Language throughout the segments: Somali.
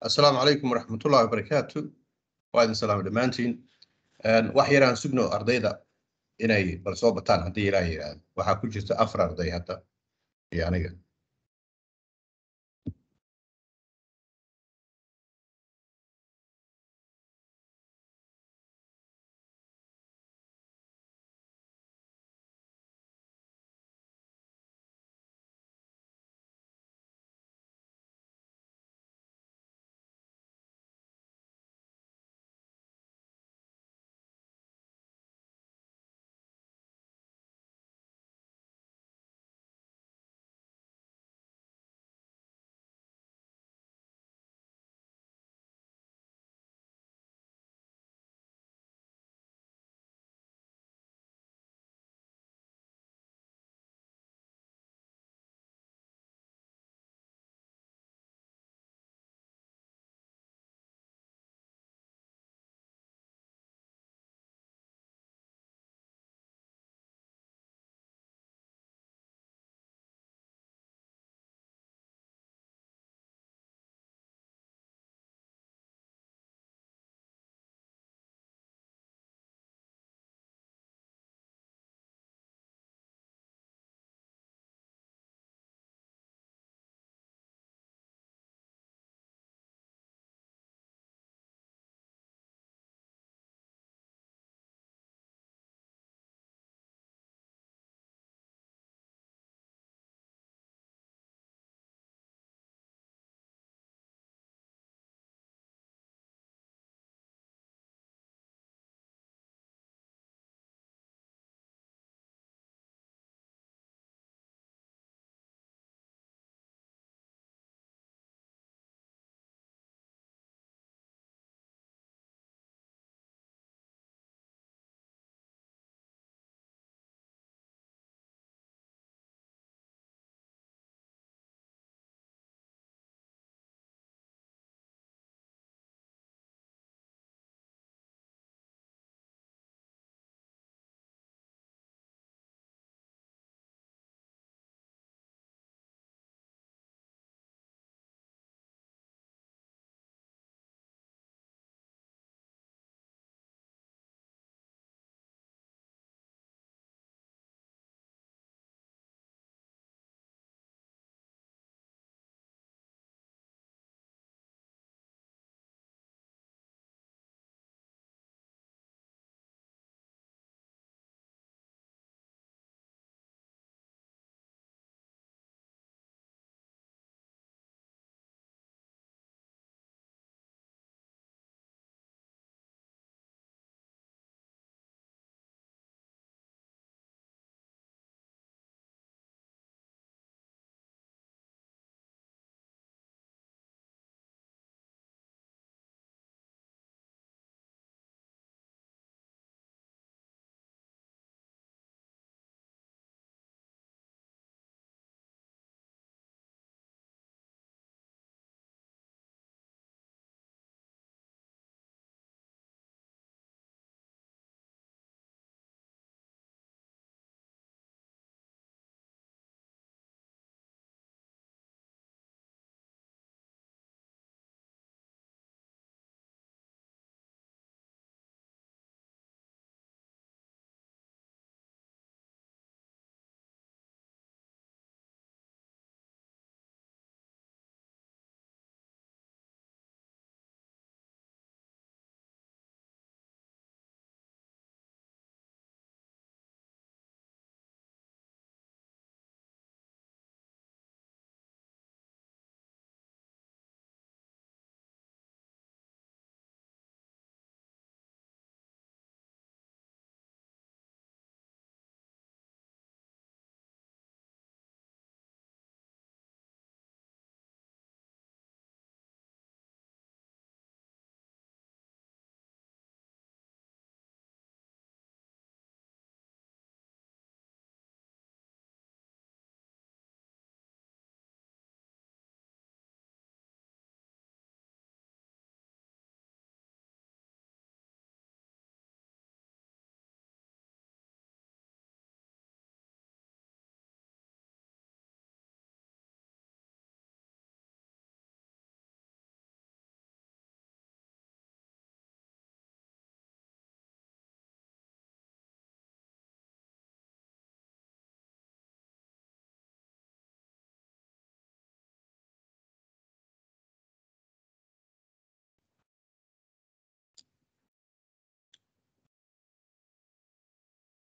asalaamu calaykum waraxmatullahi wabarakaatu waa idin salaamo dhammaantiin wax yaraan sugno ardayda inay bal soo bataan haddii ilaa yidhaahdo waxaa ku jirta afar arday hadda iyo aniga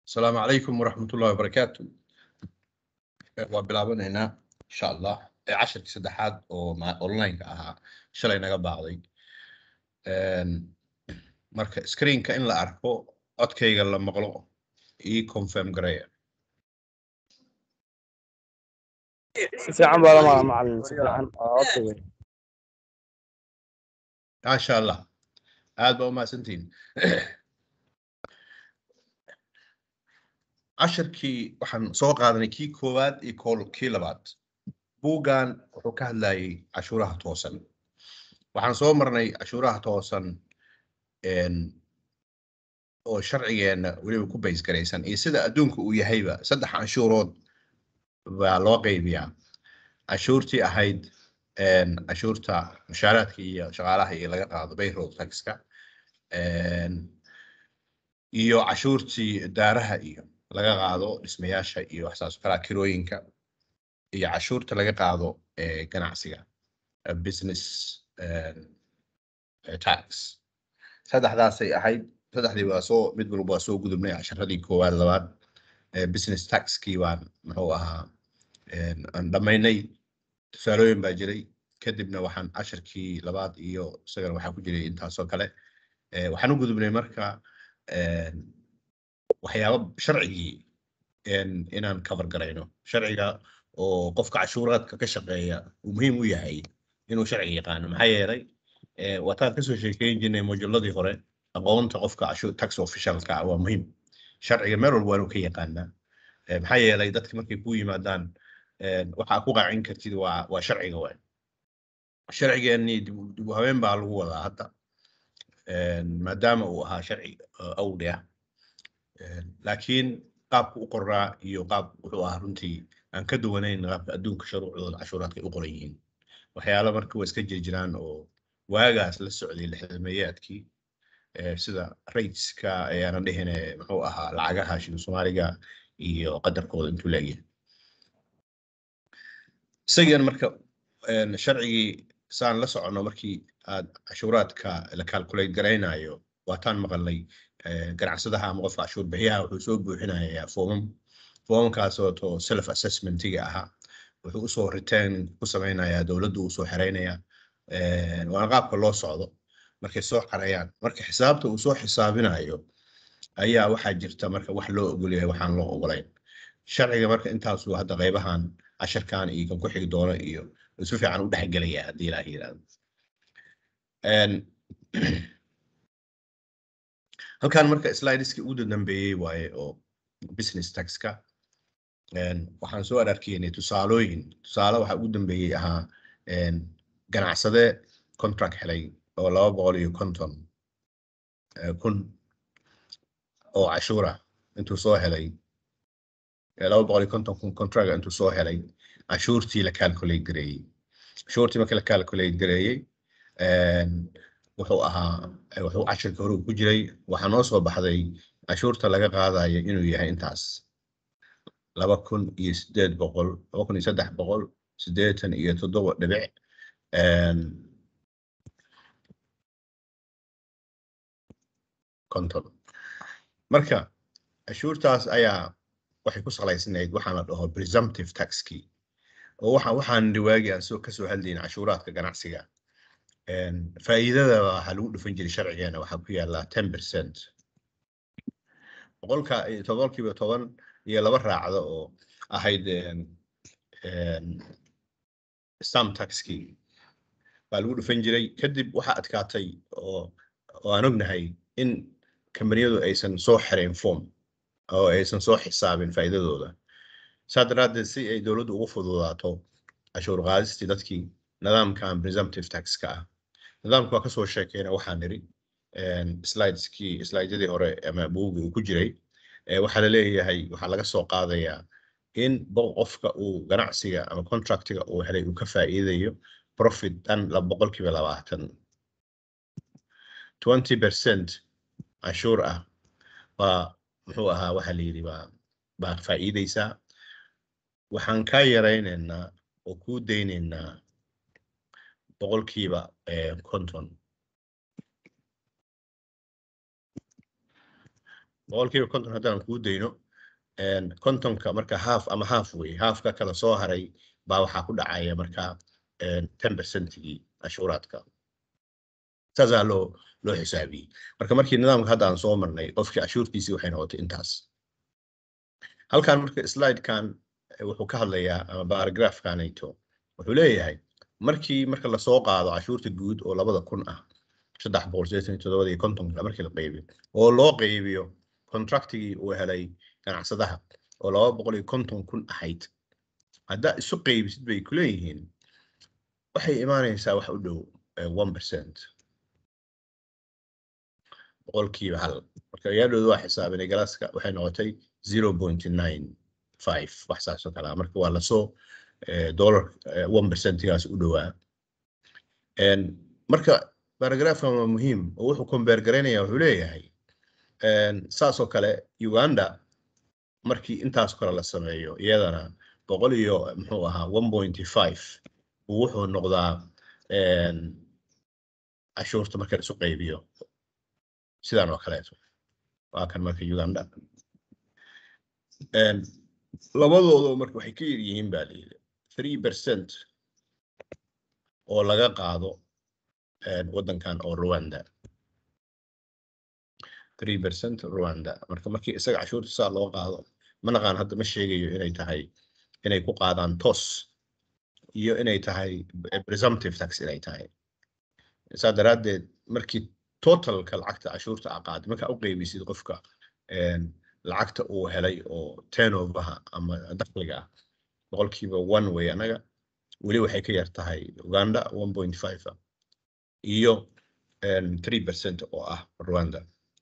asalaamu calaykum waraxmatullahi wabarakaatu waa bilaabanaynaa insha allah ee casharkii saddexaad oo ma- online-ka ahaa shalay naga baaqday Een, marka screenka in la arko codkayga la maqlo ii confirm gareeya si fiican baa lama macalin si fiican waa codka weyn maasha allah aad baa umahadsantihiin casharkii waxaan soo qaadanay kii koowaad iyo kool- kii labaad buuggan wuxuu ka hadlayay cashuuraha toosan waxaan soo marnay cashuuraha toosan een, oo sharcigeenna weliba ku bays garaysan iyo sida adduunka uu yahayba saddex canshuurood baa loo qaybiyaa cashuurtii ahayd een, cashuurta mushaaraadka iyo shaqaalaha iyo laga qaado payroll taxka een, iyo cashuurtii daaraha iyo laga qaado dhismayaasha iyo waxsaas oo kalaa kirooyinka iyo cashuurta laga qaado ee ganacsiga eh, business eh, eh, tax saddexdaasay ahayd saddexdii waa soo mid walba waa soo gudubnay casharadii koowaad labaad eh, business taxkii baan muxuu ahaa een, aan dhammaynay tusaalooyin baa jiray kadibna waxaan casharkii labaad iyo isagana waxaa ku jiray intaasoo kale Eh, waxaan u gudubnay marka een, waxyaabo sharcigii een, inaan cover garayno sharciga oo qofka cashuuraadka ka shaqeeya uu muhiim u yahay inuu sharciga yaqaano maxaa yeelay eh, wataan kasoo sheekeyn jirnay mojuladii hore aqoonta qofka cashuur tax officialka ah waa muhiim sharciga meel walba waa inuu ka yaqaanaa Eh, maxaa yeelay dadka markay ku yimaadaan een, waxaa ku qaacin kartid waa waa sharciga waay sharcigeenii dib u- dib u habeen baa lagu wadaa hadda een, maadaama uu ahaa sharci eh, awli ah Een, laakiin qaabku u qoraa iyo qaab wuxuu ahaa runtii aan ka duwanayn qaabka adduunka shuruucdooda cashuuraadka ay u qoran yihiin waxyaalo marka waa iska jiri jiraan oo waagaas la socday lixdameeyaadkii eh, sida rateska ayaana dhihine muxuu ahaa lacagaha shilin soomaaliga iyo qadarkooda intuu leegyahay isagan marka een, sharcigii saan la soconno markii aad cashuuraadka la calculate garaynayo waataan maqalnay eh, ganacsadaha ama qofka cashuur bixiyaha wuxuu soo buuxinayaa foomam foomamkaasoo to self assessmentiga ahaa wuxuu usoo return ku sameynayaa dowladdu uu soo xereynayaa Een, waana qaabka loo socdo markay soo xareeyaan marka xisaabta uu soo xisaabinayo ayaa waxaa jirta marka wax loo ogol yahay waxaan loo ogolayn sharciga marka intaasuu hadda qaybahan casharkan iyo kan ku xigi doono iyo uu si fiican u dhexgelaya haddii ilaaha yidhaahdo Een, halkan marka slideski ugu dambeeyey waaye oo business taxka Een, waxaan soo ararkeynay tusaalooyin tusaale waxaa ugu dambeeyey ahaa een, ganacsade contract helay oo laba boqol iyo konton eh, kun oo cashuura intuu soo helay eh, laba boqol iyo konton kun contract intuu soo helay cashuurtii la calculate gareeyey cashuurtii markii la calculate gareeyey een, wuxuu ahaa eh, wuxuu casharka hore ku jiray waxaa noo soo baxday cashuurta laga qaadayo inuu yahay intaas laba kun iyo sideed boqol laba kun iyo saddex boqol siddeetan iyo toddoba dhibic een, konton marka cashuurtaas ayaa waxay ku salaysnayd waxaan la dhaho presumptive taxkii oo waxa waxaan dhiwaagi aan soo kasoo hadlayn cashuuraadka ganacsiga Een, faa'iidada waxaa lagu dhufan jiray sharcigeena waxaa ku yaala ten percent boqolka iyo tobankiiba toban iyo laba raacdo oo ahayd een, een, stamp taxkii baa lagu dhufan jiray kadib waxaa adkaatay oo oo aan ognahay in kambaniyadu aysan soo xirayn form oo aysan soo xisaabin faa'iidadooda saa daraaddeed si ay dowladdu ugu fududaato cashuur qaadistii dadkii nidaamkan presumptive taxka ah nidaamka waa kasoo sheekeyna waxaan niri slideskii slideyadii hore ama buugii uu ku jiray eh, waxaa la leeyahay waxaa laga soo qaadayaa in bo- qofka uu ganacsiga ama contractiga uu helay uu ka faa'iidayo profit dhan la boqolkiiba labaatan twenty percent cashuur ah baa muxuu ahaa waxaa la yidhi baa baad faa'iideysaa waxaan kaa yaraynaynaa oo kuu daynaynaa boqolkiiba eh, konton boqolkiiba konton haddaan kuu dayno kontonka marka half ama half wey halfka kala soo haray baa waxaa ku dhacaya marka ten percentigii cashuuraadka saasaa loo loo xisaabiyey marka markii nidaamka hadda aan soo marnay qofkii cashuurtiisii waxay noqotay intaas halkan marka slidekan wuxuu ka hadlayaa ama baragraafkanayto wuxuu leeyahay markii marka lasoo qaado cashuurta guud oo labada kun ah saddex boqol sideetan iyo toddobada iyo kontonka markii la qaybiyo oo loo qaybiyo contractigii uu helay ganacsadaha oo laba boqol iyo konton kun ahayd haddaa isu qaybisid bay ku leeyihiin waxay imaanaysaa wax u dhow one percent boqolkiiba hal marka yaadhooda waa xisaabinay galaaska waxay noqotay zero point nine five wax saas oo kale ah marka waa lasoo dollar one percentigaas u dhowaa marka baragraafkan waa muhiim oo wuxuu combeer garaynaya wuxuu leeyahay saas oo kale uganda markii intaas kale la sameeyo iyadana boqol iyo muxuu ahaa one point five uu wuxuu noqdaa cashuurta marka isu qaybiyo sidan oo kaleeto waa kan marka uganda labadooda marka waxay ka yar yihiin baa layidhi three percent oo laga qaado waddankan oo rwanda three percent rwanda marka markii isaga cashuurta saa loo qaado ma naqaan hadda ma sheegayo inay tahay inay ku qaadaan toos iyo inay tahay presumptive tax inay tahay saa daraaddeed markii totalka lacagta cashuurta a qaad markaa u qaybisid qofka lacagta uu helay oo turnovaha ama dakhliga ah boqolkiiba one way anaga weli waxay ka yar tahay uganda one point five iyo three percent oo ah rwanda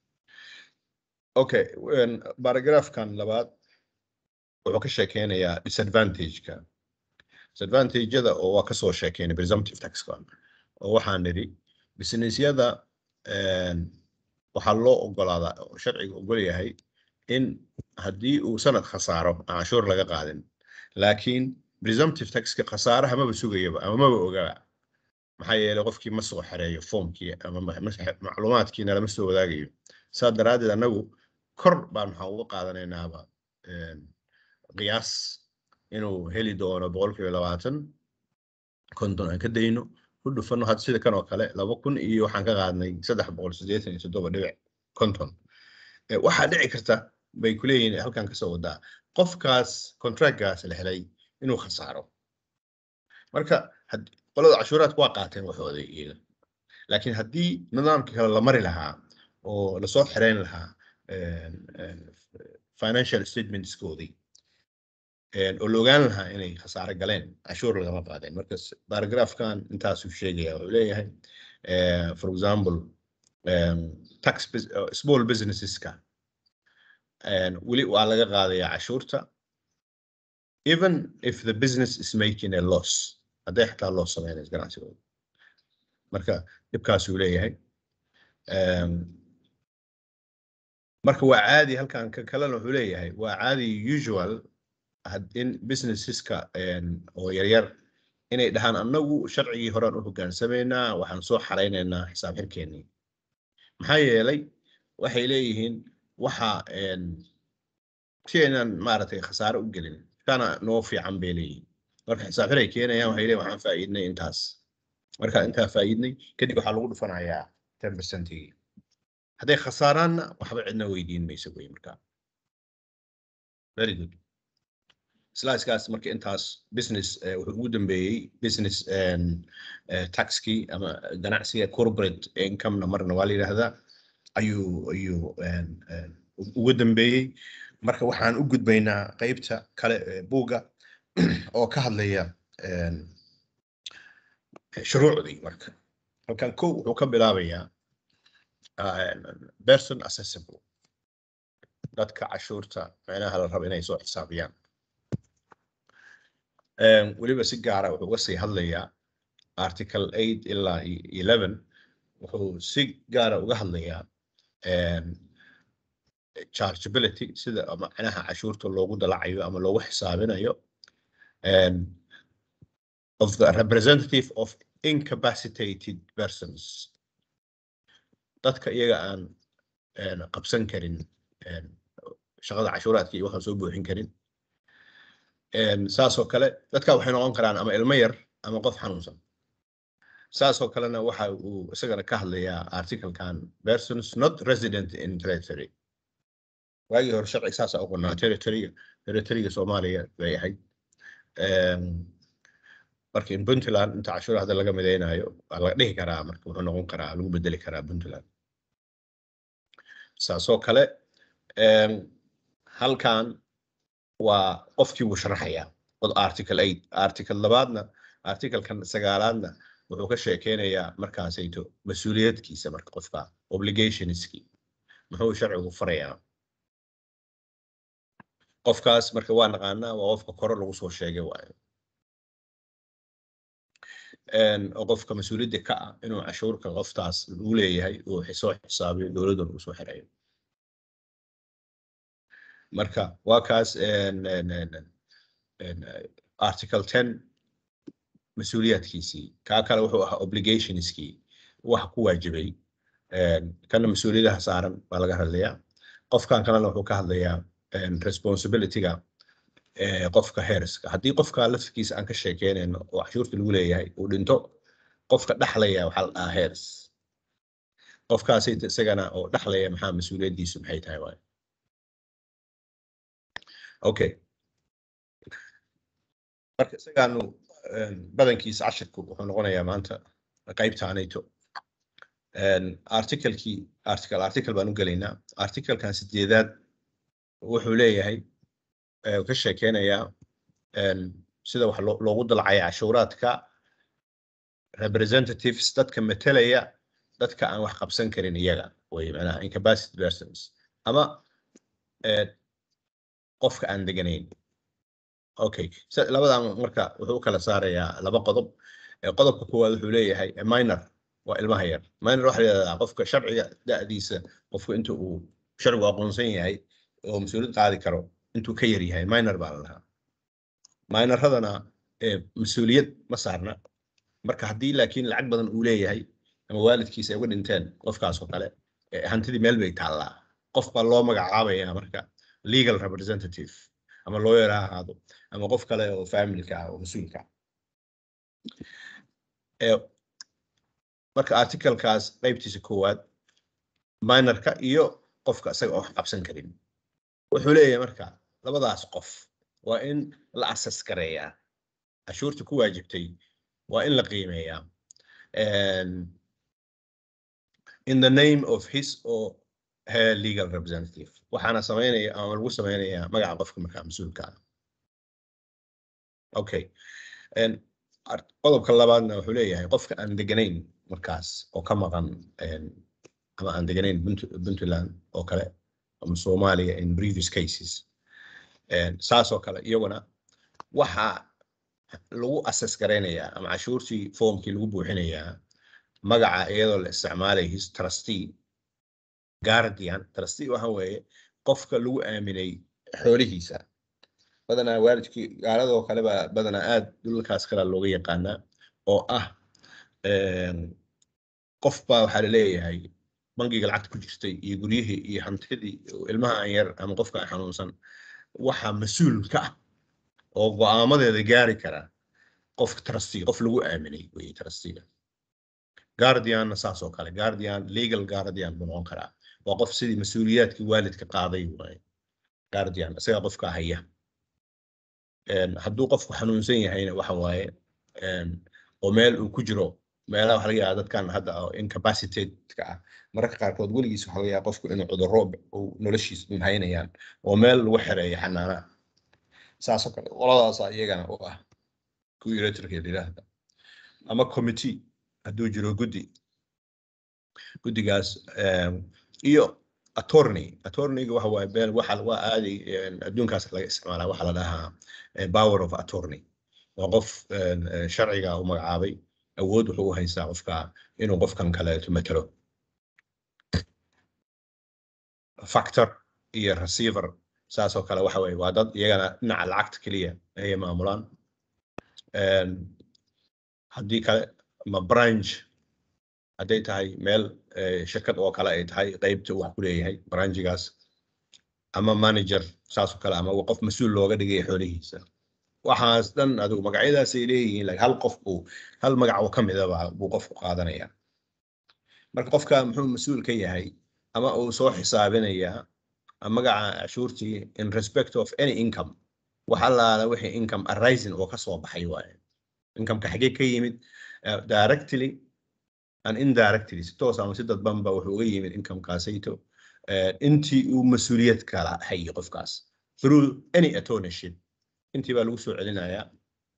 okay baragraafkan labaad wuxuu ka sheekeynayaa disadvantageka disadvantageyada oo waa kasoo sheekeynay presumptive taxka oo waxaan nidhi businessyada waxaa loo ogolaadaa oo sharciga ogol yahay in haddii uu sanad khasaaro aan cashuur laga qaadin laakiin presumptive taxka khasaaraha maba sugayaba ama maba ogaba maxaa yeelay qofkii ma soo xereeyo foomkii ama macluumaadkiina lama soo wadaagayo saa daraaddeed annagu kor baan waxaan uga qaadanaynaaba qiyaas inuu heli doono boqolkiiba labaatan konton aan ka dayno ku dhufano had sida kan oo kale laba kun iyo waxaan ka qaadnay saddex boqol siddeetan iyo toddoba dhibic konton waxaa dhici karta bay ku leeyihiin halkan kasoo wadaa qofkaas contractgaas la helay inuu khasaaro marka qolada cashuuraadku waa qaateen waxooda iyaga laakiin haddii nidaamka kale la mari lahaa oo lasoo xireyn lahaa financial statementskoodii oo la ogaan lahaa inay khasaare galeen cashuur lagama qaadeen marka baragraafkan intaasuu sheegaya wuxuu leeyahay for example tax small businesseska weli waa laga qaadayaa cashuurta even if the business is making a loss hadday xataa loo sameynayso ganacsigooda marka dhibkaasuu leeyahay marka waa caadi halkan ka kalena wuxuu leeyahay waa caadi usual in businesseska oo yaryar inay dhahaan annagu sharcigii horaan u hogaansamaynaa waxaan soo xaraynaynaa xisaab xirkeennii maxaa yeelay waxay leeyihiin waxa si aynan maaragtay khasaare u gelin kana noo fiican bay leeyihiin marka xisaab xir ay keenayaan waxay leeyihin waxaan faa'iidnay intaas marka intaa faa'iidnay kadib waxaa lagu dhufanayaa ten percentigii hadday khasaaraanna waxba cidna weydiin mayso wey markaa very good slicekaas marka intaas business wuxuu ugu dambeeyey business taxkii ama ganacsiga corporate incomena marna waa la yidhaahdaa ayuu ayuu ugu dambeeyey marka waxaan u gudbaynaa qeybta kale ee buugga oo ka hadlaya shuruucdii marka halkan kow wuxuu ka bilaabayaa person accessible dadka cashuurta micnaha la rabo inay soo xisaabiyaan weliba si gaara wuxuu uga sii hadlayaa article eight ilaa eleven wuxuu si gaara uga hadlayaa chargeability sida macnaha cashuurta loogu dalacayo ama loogu xisaabinayo of the representative of incapacitated persons dadka iyaga aan qabsan karin een, shaqada cashuuraadka iyo waxaan soo buuxin karin Een, saasoo kale dadka waxay noqon karaan ama ilmo yar ama qof xanuunsan saasoo kalena waxa uu isagana ka hadlayaa articlekan persons not resident in territory waagii hore sharci saasa u qonaa territoryga territoryga soomaaliya bay ahayd Een, marka in puntland inta cashuur hadda laga midaynayo waa laga dhihi karaa marka wuxuu noqon karaa lagu bedeli karaa puntland saasoo kale een, halkan waa qofkii wuu sharaxayaa od article eight article labaadna articlekan sagaalaadna wuxuu ka sheekeynayaa markaasayto mas-uuliyadkiisa marka qofka obligationski muxuu sharcigu farayaa qofkaas marka waa naqaanaa waa qofka kore lagu soo sheegay waayo Een, oo qofka mas-uuliyadda ka ah inuu cashuurka qoftaas uu leeyahay uu soo xisaabiyo dowladdan uu soo xirayo marka waa kaas een, een, een, een, eh, article ten mas-uuliyaadkiisii kaa kale wuxuu ahaa obligationskii waxa ku waajibay Een, kana mas-uuliyadaha saaran baa laga hadlayaa qofkan kalena wuxuu ka hadlayaa een, responsibilityga ee, qofka heerska haddii qofka laftigiisa aan ka sheekeynayno oo cashuurta lagu leeyahay uu dhinto qofka dhaxlaya waxaa la dhahaa heers qofkaasi isagana oo dhaxlaya maxaa mas-uuliyaddiisu maxay tahay waay okay marka isagaanu een, badankiisa cashirku wuxuu noqonayaa maanta qaybtaanayto Een, articlekii article article baan u gelaynaa articlekan sideedaad wuxuu leeyahay ee, ka sheekeynayaa een, sida wax loo- loogu dalcaya cashuuraadka representatives dadka metelaya dadka aan wax qabsan karin iyaga way macnaha incapacity persons ama ee, qofka aan deganayn okay sa- labadan marka wuxuu u kala saarayaa laba qodob Ee, qodobka koowaad wuxuu leeyahay a minor waa ilmaha yar minor waxaa la yidhahdaa qofka sharciga da'diisa qofka inta uu sharcigu aqoonsan yahay oo mas-uuliyad qaadi karo intuu ka yar yahay minor baa la dhahaa minorradana ee, mas-uuliyad ma saarna marka haddii laakiin lacag badan uu leeyahay ama waalidkiisa ay uga dhinteen qofkaas oo kale ee, hantidii meel bay taallaa qof baa loo magacaabaya marka legal representative ama lawyer ha ahaado ama qof kale oo familka ah oo mas-uulka ah Ee, marka articlekaas qaybtiisa koowaad minorka iyo qofka isaga oo wax qabsan karin wuxuu leeyahay marka labadaas qof waa in la asas gareeyaa cashuurta ku waajibtay waa in la qiimeeyaa And in the name of his or her legal representative waxaana sameynaya ama lagu sameynayaa magaca qofka markaa mas-uulka ah okay And ar- qodobka labaadna wuxuu leeyahay qofka aan deganayn markaas oo ka maqan een, ama aan deganayn Punt- puntland oo kale ama soomaaliya in previous cases Een, saas oo kale iyaguna waxaa lagu asas garaynayaa ama cashuurtii foomkii lagu buuxinayaa magaca iyadoo la isticmaalay his trustee guardian trustee waxa weeye qofka lagu aaminay xoolihiisa badanaa waalidkii gaaladoo kale baa badanaa aad dhulalkaas kale looga yaqaanaa oo ah een, qof baa waxaa la leeyahay bangiga lacagta ku jirtay iyo guryihii iyo hantidii oo ilmaha aan yar ama qofka aan xanuunsan waxaa mas-uul ka ah oo go'aamadeeda gaari kara qofka trustee qof lagu aaminay weye trusteega guardianna saas oo kale guardian legal guardian buu noqon karaa waa qof sidii mas-uuliyaadkii waalidka qaaday waaye guardian isagaa qofka haya Een, hadduu qofku xanuunsan yahayna waxa waaye een, oo meel uu ku jiro meelaha waxa laga yaabaa dadkan hadda oo incapacitated-ka ah mararka qaarkood weligiis waxa laga yaabaa qofku inuu cudurro uu noloshiisa haynayaan oo meel lagu xereeyo xanaana saasoo kale qoladaasaa iyagana u ah kuwii electrical yidhaahda ama committee hadduu jiro guddi guddigaas em, iyo attorney attorneyga waxa waaye been waxa waa aadi een, adduunkaas laga isticmaalaa waxaa la dhahaa eh, power of attorney waa qof een, eh, sharciga u magacaabay awood wuxuu u haystaa qofka inuu qofkan kaleeto matalo factor iyo receiver saas oo kale waxa weeye waa dad iyagana dhinaca lacagta keliya ayay maamulaan Een, haddii kale ma branch hadday tahay meel eh, shirkad oo kale ay tahay qeybta uu wax ku leeyahay branchigaas ama manager saasoo kale ama qof mas-uul looga dhigay xoolihiisa waxaas dhan adigu magacyadaasay leeyihiin like hal qof buu hal magac oo ka midaba buu qofku qaadanaya marka qofka muxuu mas-uul ka yahay ama uu soo xisaabinayaa magaca cashuurtii in respect of any income wax allaala wixii income arising oo ka soo baxay waaye incomeka xagee ka yimid uh, directly and indirectly si toos ama si dadbanba wuxuu uga yimid incomekaasayto uh, intii uu mas-uuliyad kala hayay qofkaas through any attorneyship intii baa lagu soo celinayaa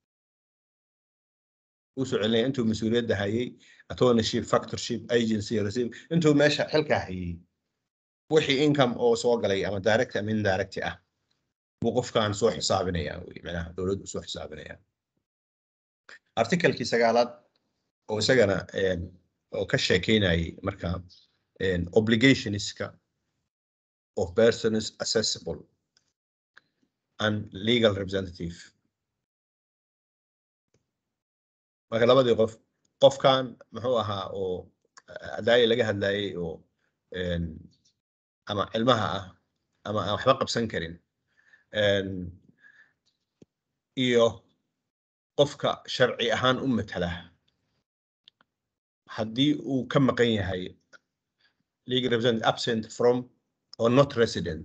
lagu soo celinaya intuu mas-uuliyadda hayay attorneyship factorship agency receive intuu meesha xilka hayay wixii income oo soo galay ama direct ama indirect ah buu qofkan soo xisaabinaya wey macnaha dowladdu soo xisaabinaya articalkii sagaalaad oo isagana oo ka sheekeynayay marka obligationska of persons accessible and legal representative marka labadii qof qofkan muxuu ahaa oo adaayi laga hadlayay oo ama cilmaha ah ama aan waxba qabsan karin iyo qofka sharci ahaan u matala haddii uu ka maqan yahay legal representative absent from or not resident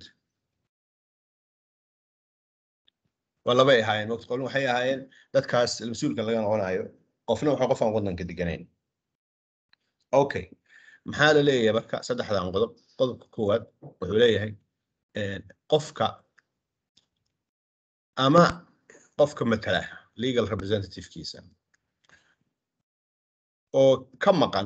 waa labay ahaayeen waqti qolin waxay ahaayeen dadkaas mas-uulka laga noqonayo qofna waxa qof aan waddanka deganayn okay maxaa la leeyahay marka saddexdan qodob qodobka koowaad wuxuu leeyahay qofka ama qofka matala legal representativekiisa oo ka maqan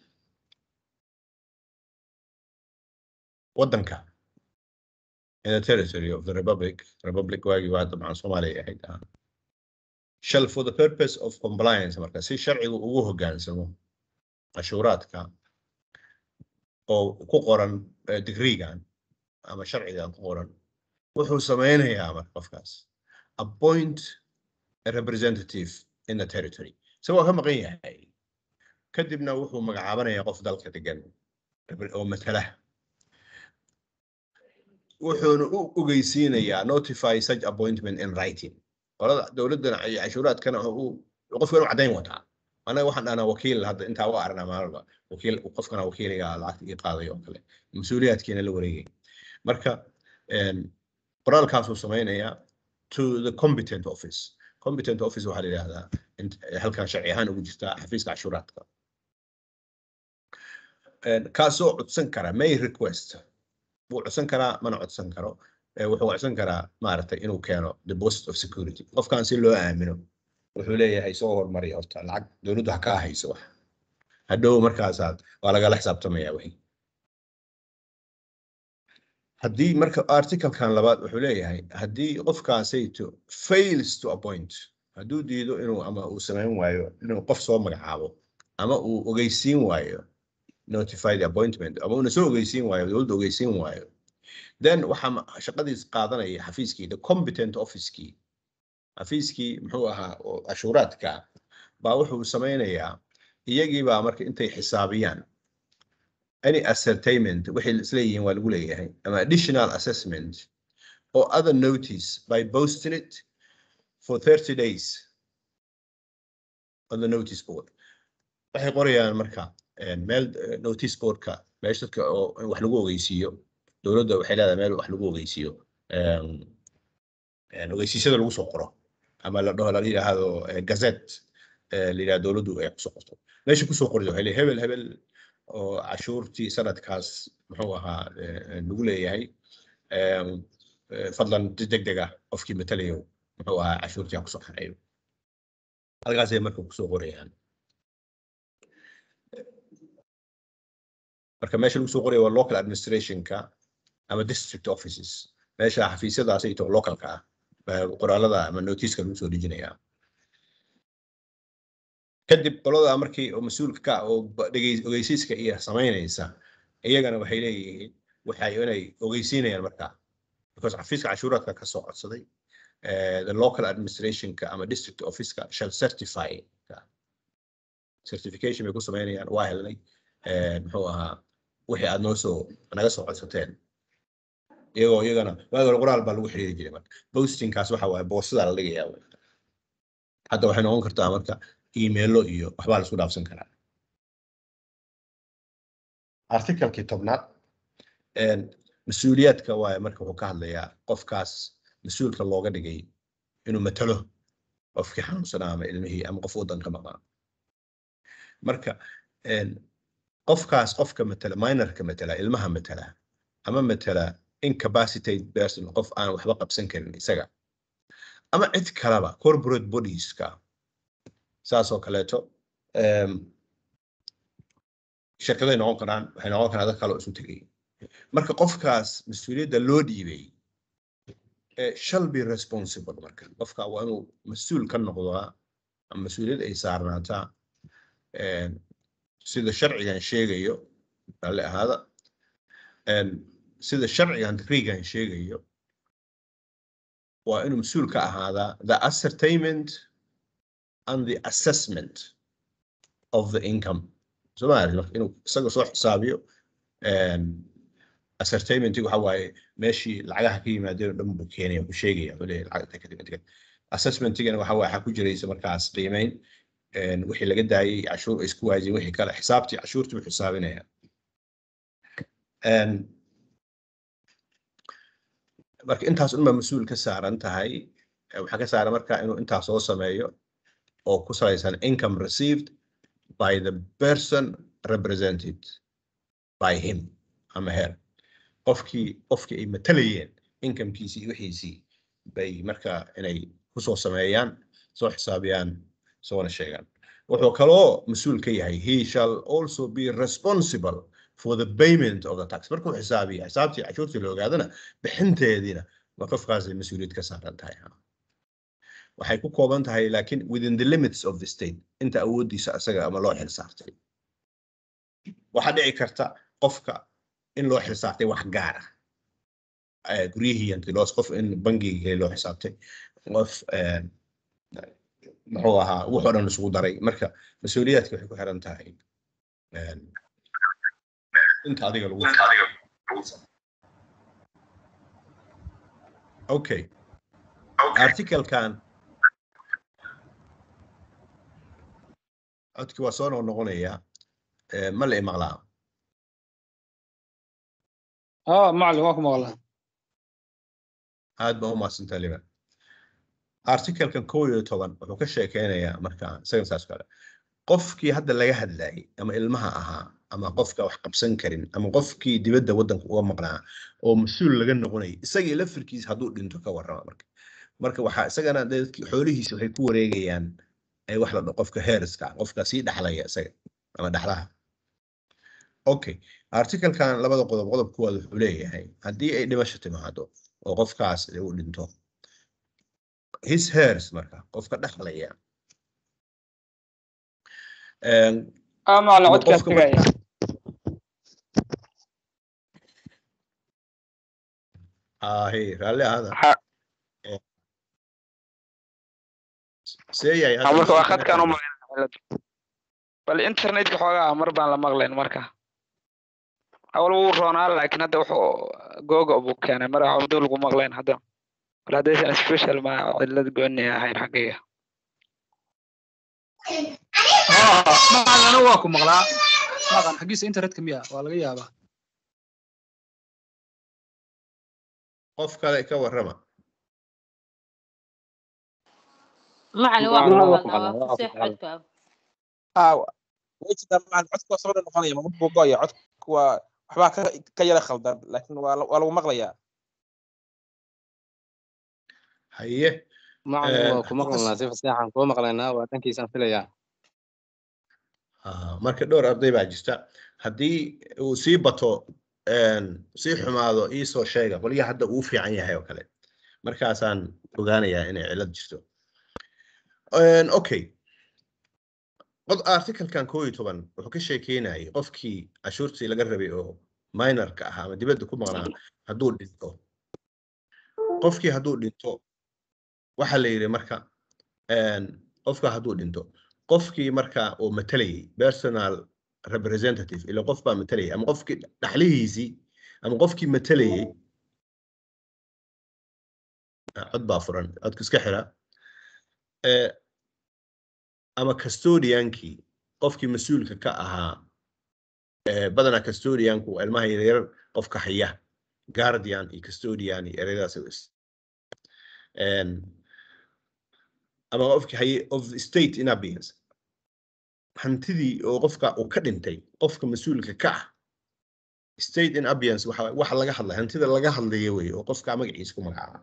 waddanka in the territory of the republic republic waagii waa dabcan soomaaliya ahayd ah shall for the purpose of compliance marka si sharcigu ugu hoggaansamo cashuuraadka oo ku qoran digreegan ama sharcigan ku qoran wuxuu sameynayaa marka qofkaas appoint a representative in the territory isagoo ka maqan yahay kadibna wuxuu magacaabanayaa qof dalka degan oo matala wuxuuna u ogeysiinayaa notify such appointment in writing qolada dowladdana iyo cashuuraadkana qofka inuu caddayn wataa anaga waxaan dhahnaa wakiil hadda intaa u arnaa maalba wakiil qofkana wakiiliga lacagta ii qaadayo oo kale mas-uuliyaadkiina la wareegay marka qoraalkaasuu samaynayaa to the competent office competent office waxaa la yidhahdaa halkan sharci ahaan ugu jirta xafiiska cashuuraadka kaasoo codsan kara may request wuu codsan karaa mana codsan karo wuxuu codsan karaa maaragtay inuu keeno deposit of security qofkan si loo aamino wuxuu leeyahay soo hormari horta lacag dowladdu ha kaa hayso wax hadhow markaasaad waa lagala xisaabtamaya wixii haddii marka articlekan labaad wuxuu leeyahay haddii qofkaasayto fails to appoint hadduu diido inuu ama uu samayn waayo inuu qof soo magacaabo ama uu ogeysiin waayo notify the appointment ama uuna soo ogeysiin waayo dowladda ogeysiin waayo then waxaa shaqadiis qaadanaya xafiiskii the competent officekii xafiiskii muxuu ahaa oo cashuuraadka baa wuxuu samaynayaa iyagii baa marka intay xisaabiyaan any ascertainment waxay isleeyihiin waa lagu leeyahay ama additional assessment or other notice by posting it for 30 days on the notice board waxay qorayaan marka meel notice boardka meesha dadka oo wax lagu ogeysiiyo dowladda waxay leedahay meel wax lagu ogeysiiyo ogeysiisyada lagu soo qoro ama la dhaho la yidhaahdo gazette la yidhahdo dowladdu ay kusoo qorto meesha kusoo qorida waxay leeyahay hebel hebel oo cashuurtii sanadkaas muxuu ahaa lagu leeyahay fadlan deg deg ah qofkii matalayo muxuu ahaa cashuurtii ha kusoo xareeyo halkaasay marka kusoo qorayaan marka meesha lagu soo qoraya waa local administrationka ama district offices meesha xafiisyadaas ito localka ah qoraalada ama notiiska lagu soo dejinayaa kadib qolada markii oo mas-uulka ka oo ogeysiiska iyo samaynaysa iyagana waxay leeyihiin waxay inay ogeysiinayaan markaa because xafiiska cashuuraadka ka soo codsaday the local administrationka ama district officeka shall certify certification bay ku samaynayaan waa helnay muxuu ahaa wixii aad noo soo naga soo codsateen iyagoo iyagana waagi hore qoraal baa lagu xiriiri jiray marka postingkaas waxa waaye boostadaa la dhigayaa wey. hadda waxay noqon kartaa marka emailo iyo waxbaa la isku dhaafsan karaa artikalkii tobnaad een, mas-uuliyaadka waaye marka wuxuu ka hadlayaa qofkaas mas-uulka looga dhigay inuu matalo qofkii xanuunsanaa ama ilmihii ama qof waddanka maqnaa marka een, qofkaas qofka matala minorka matala ilmaha matala ama matala incapacitated person qof aan waxba qabsan karin isaga ama cid kaleba corporate bodieska saasoo kaleeto em, shirkaday noqon karaan waxay noqon karaan dad kale oo isu tegay marka qofkaas mas-uuliyadda loo dhiibay eh, shall be responsible marka qofka waa inuu mas-uul ka noqdaa ama mas-uuliyad ay saarnaataa em, sida sharcigan sheegayo raalli ahaada em, sida sharcigan decreegan sheegayo waa inuu mas-uul ka ahaadaa the ascertainment and the assessment of the income Soomaali marka inuu isaga soo xisaabiyo em, ascertainmentiga waxa waaye meeshii lacagaha ka yimaadeen oo dhan buu keenaya buu sheegaya wuxuu leeyahay lacagta kadib inta kadib assessmentigana waxa waaye waxaa ku jiraysa markaas qiimeyn een, wixii laga daayay cashuur ay isku waajiyeen wixii kale xisaabtii cashuurtii buu xisaabinaya Een, marka intaas unbaa mas-uul ka saaran tahay Eh, waxaa ka saaran marka inuu intaas soo sameeyo oo ku salaysan income received by the person represented by him ama her qofkii qofkii ay matalayeen incomekiisii iyo wixiisii bay marka inay kusoo sameeyaan soo xisaabiyaan soona sheegaan wuxuu kaloo mas-uul ka yahay he shall also be responsible for the payment of the tax markuu xisaabiya xisaabtii cashuurtii la ogaadana bixinteediina ma qofkaasay mas-uuliyad ka saaran tahay waxay ku kooban tahay laakiin within the limits of the state inta awooddiisa asaga ama loo xil saartay waxaa dhici karta qofka in loo xil saartay wax gaar ah Eh, guryihii antilos qof in bangiga loo xisaabtay qof eh, muxuu ahaa wuxuu dhan isugu daray marka mas-uuliyaadka waxay ku xiran tahay eh, inta adiga lagu okay articlekan codkii waa soo noqonayaa Eh, ma la imaqlaa اه معلم واكو مغلا aad baa u mahadsantaa liban articlekan kow iyo toban wuxuu ka sheekeynayaa marka isagan saas kale qofkii hadda laga hadlayay ama ilmaha ahaa ama qofka wax qabsan karin ama qofkii dibadda waddanka uga maqnaa oo mas-uul laga noqonayay isagii lafirkiisa hadduu dhinto ka warrama marka marka waxaa isagana dadkii xoolihiisa waxay ku wareegayaan ay wax la dhaho qofka heeriska qofka sii dhaxlaya isaga ama dhaxlaha okay articlekan labada qodob qodob kuwaad wuxuu leeyahay haddii ay dhimasho timaado oo qofkaas uu dhinto his hairs marka qofka dhaxlaya Een, اه معلم ama عدك qofka marka استقايا ahe raalli ahaada ح- see yahay ها marka waa khadkaan u maqlayn bal internetka xoogaa mar baan la maqlayn marka awal wuu roonaa laakiin hadda wuxuu googa buu keenay mar waxa muddo lagu maqlayn hadda bal haddaysan special ma cillad gooni ahayn xaggayga maqan anigu waa ku maqlaa maqan xaggiisa internetka miya waa laga yaabaa qof kale ka warrama macalin waa ku maqalnaa waa faseex codka aa wejida macalin codku waa soo dhan noqonaya ma buu go'aya codku waa waxbaa ka ka yara khaldan laakiin waa la- waa lagu maqlayaa haye macalin Een, waa ku maqlaynaa si fasaxan kuu maqlaynaa waa dhankiisaan filayaa Ah, marka dhowr arday baa jirta haddii uu sii bato een, sii xumaado iisoo sheega qolyaha hadda uu fiican yahay oo kale markaasaan ogaanayaa inay cilad jirto Een, okay qod articlekan koo iyo toban wuxuu ka sheekeynayay qofkii cashuurtii laga rabay oo minorka ahaa ama dibadda ku maqnaa hadduu dhinto qofkii hadduu dhinto waxaa la yidhi marka een, qofka hadduu dhinto qofkii marka uu matalayay personal representative ila qof baa matalayay ama qofkii dhaxlihiisii ama qofkii matalayay cod baa furan codka iska xira Eh, ama custodiankii qofkii mas-uulka ka ahaa eh, badanaa custodianku waa ilmaha yaryar qofka haya guardian iyo custodian iyo ereyadaas u is- En, ama qofkii haye of the state in abeyance hantidii oo qofka uu ka dhintay qofka mas-uulka ka ah state in abeyance waxa waxa laga hadlay hantida laga hadlaya wey oo qofka magaciisa ku magacaaba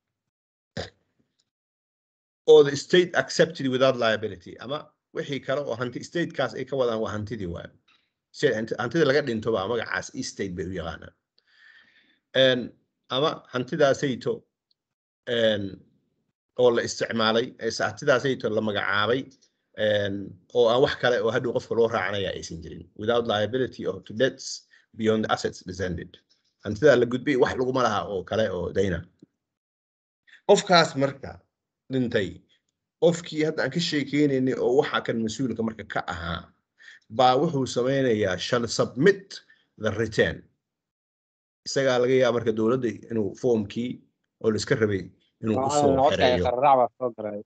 or the state accepted without liability ama wixii kale oo hanti statekaas ay ka wadaan waa hantidii waayo si hanti- hantida laga dhinto baa magacaas estate bay u yaqaanaan En, ama hantidaasayto en, oo la isticmaalay ee se- hantidaasayto la magacaabay en, oo aan wax kale oo hadhow qofka loo raacanaya aysan jirin without liability or to debts beyond the assets descended hantidaa la gudbay wax laguma laha oo kale oo dayna qofkaas marka dhintay qofkii hadda aan ka sheekeynaynay oo waxa kan mas-uulka marka ka ahaa baa wuxuu sameynayaa shall submit the return isagaa laga yaaba marka dowladda inuu foomkii oo la iska rabay inuu usoo macalin codka ay xereeyo qararac baa soo galay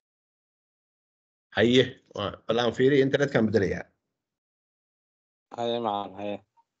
haye waa- bal aan fiiriya internetkan bedelayaa haye macalin haye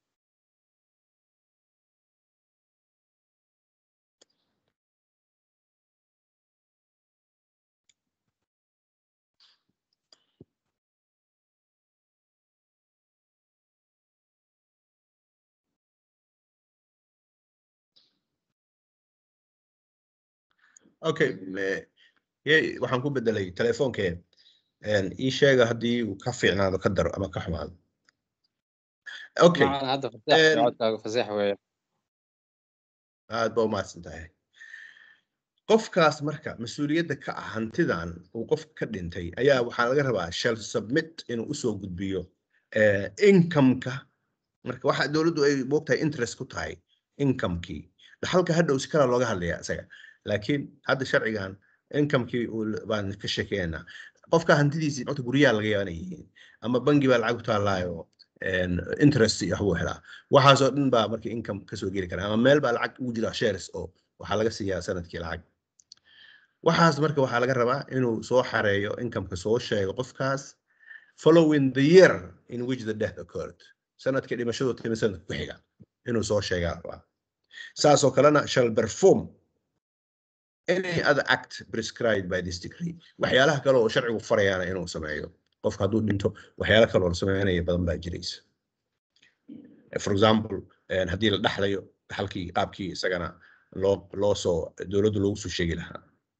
okay me- ye- waxaan ku bedelay telefonkee ii sheega haddii uu ka fiicnaado ka daro ama ka xumaado okay macalin hadda fasax En- iyo codkaaga fasax weeye aad baa umahadsan tahay qofkaas marka mas-uuliyadda ka ah hantidan uu qofka ka dhintay ayaa waxaa laga rabaa shall submit inuu usoo gudbiyo eh, income-ka marka waxa dowladdu ay moogtahay interest ku tahay income-kii dhaxalka hadhow si kala looga hadlaya isaga laakiin hadda sharcigan income-kii uu l- baan ka sheekeynaa qofka hantidiisii codka guryaha laga yaaba inay yihiin ama bangi baa lacag ku taallaayo en, interest iyo waxbuu helaa waxaasoo dhan baa marka income kasoo geli kara ama meel baa lacag ugu jira shares oo waxaa laga siiyaa sanadkii lacag waxaas marka waxaa laga rabaa inuu soo xareeyo incomeka soo sheego qofkaas following the year in which the death occurred sanadkii dhimashadu timi sanadka ku xiga inuu soo sheegaa rabaa saasoo kalena shall perform any other act prescribed by this decree waxyaalaha kale oo sharcigu farayaana inuu sameeyo qofka hadduu dhinto waxyaalo kale oo la sameynaya badan baa jiraysa for example en, haddii la dhaxlayo dhaxalkii qaabkii isagana loo loo soo dowladdu loogu soo sheegi lahaa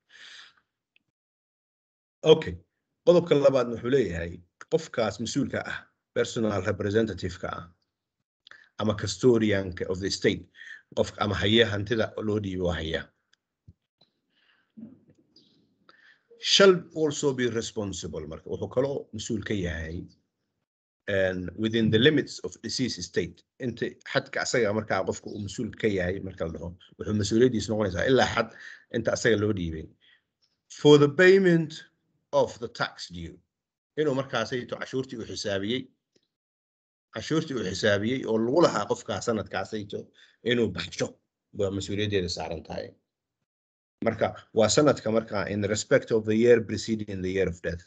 okay qodobka labaad wuxuu leeyahay qofkaas mas-uulka ah personal representative-ka ah ama custodianka of the state qofka ama haya hantida loo dhiibo waa haya shall also be responsible marka wuxuu kaloo mas-uul ka yahay and within the limits of disease state inta xadka asaga markaa qofka uu mas-uul ka yahay marka la dhaho wuxuu mas-uuliyaddiisa noqonaysaa ilaa xad inta asaga loo dhiibay for the payment of the tax due inuu markaasayto cashuurtii uu xisaabiyey cashuurtii uu xisaabiyey oo lagu lahaa qofkaa sanadkaasayto inuu baxsho waa mas-uuliyaddeeda saaran tahay marka waa sanadka markaa in respect of the year preceding the year of death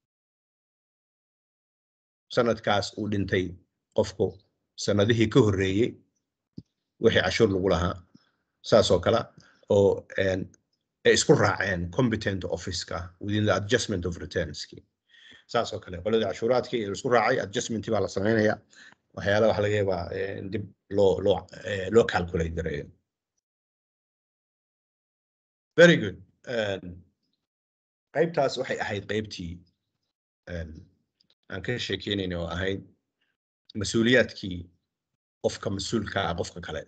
sanadkaas uu dhintay qofku sanadihii ka horreeyey wixii cashuur lagu lahaa saasoo kale oo en, ay isku raaceen competent office-ka within the adjustment of returnski saasoo kale qoladii cashuuraadkii la isku raacay adjustmentii baa la sameynaya waxyaalaha waxa laga yaabaa in dib loo loo eh, loo calculate gareeyo very good En, qaybtaas waxay ahayd qaybtii en, aan ka sheekeynayna oo ahayd mas-uuliyaadkii qofka mas-uulka ah qofka kale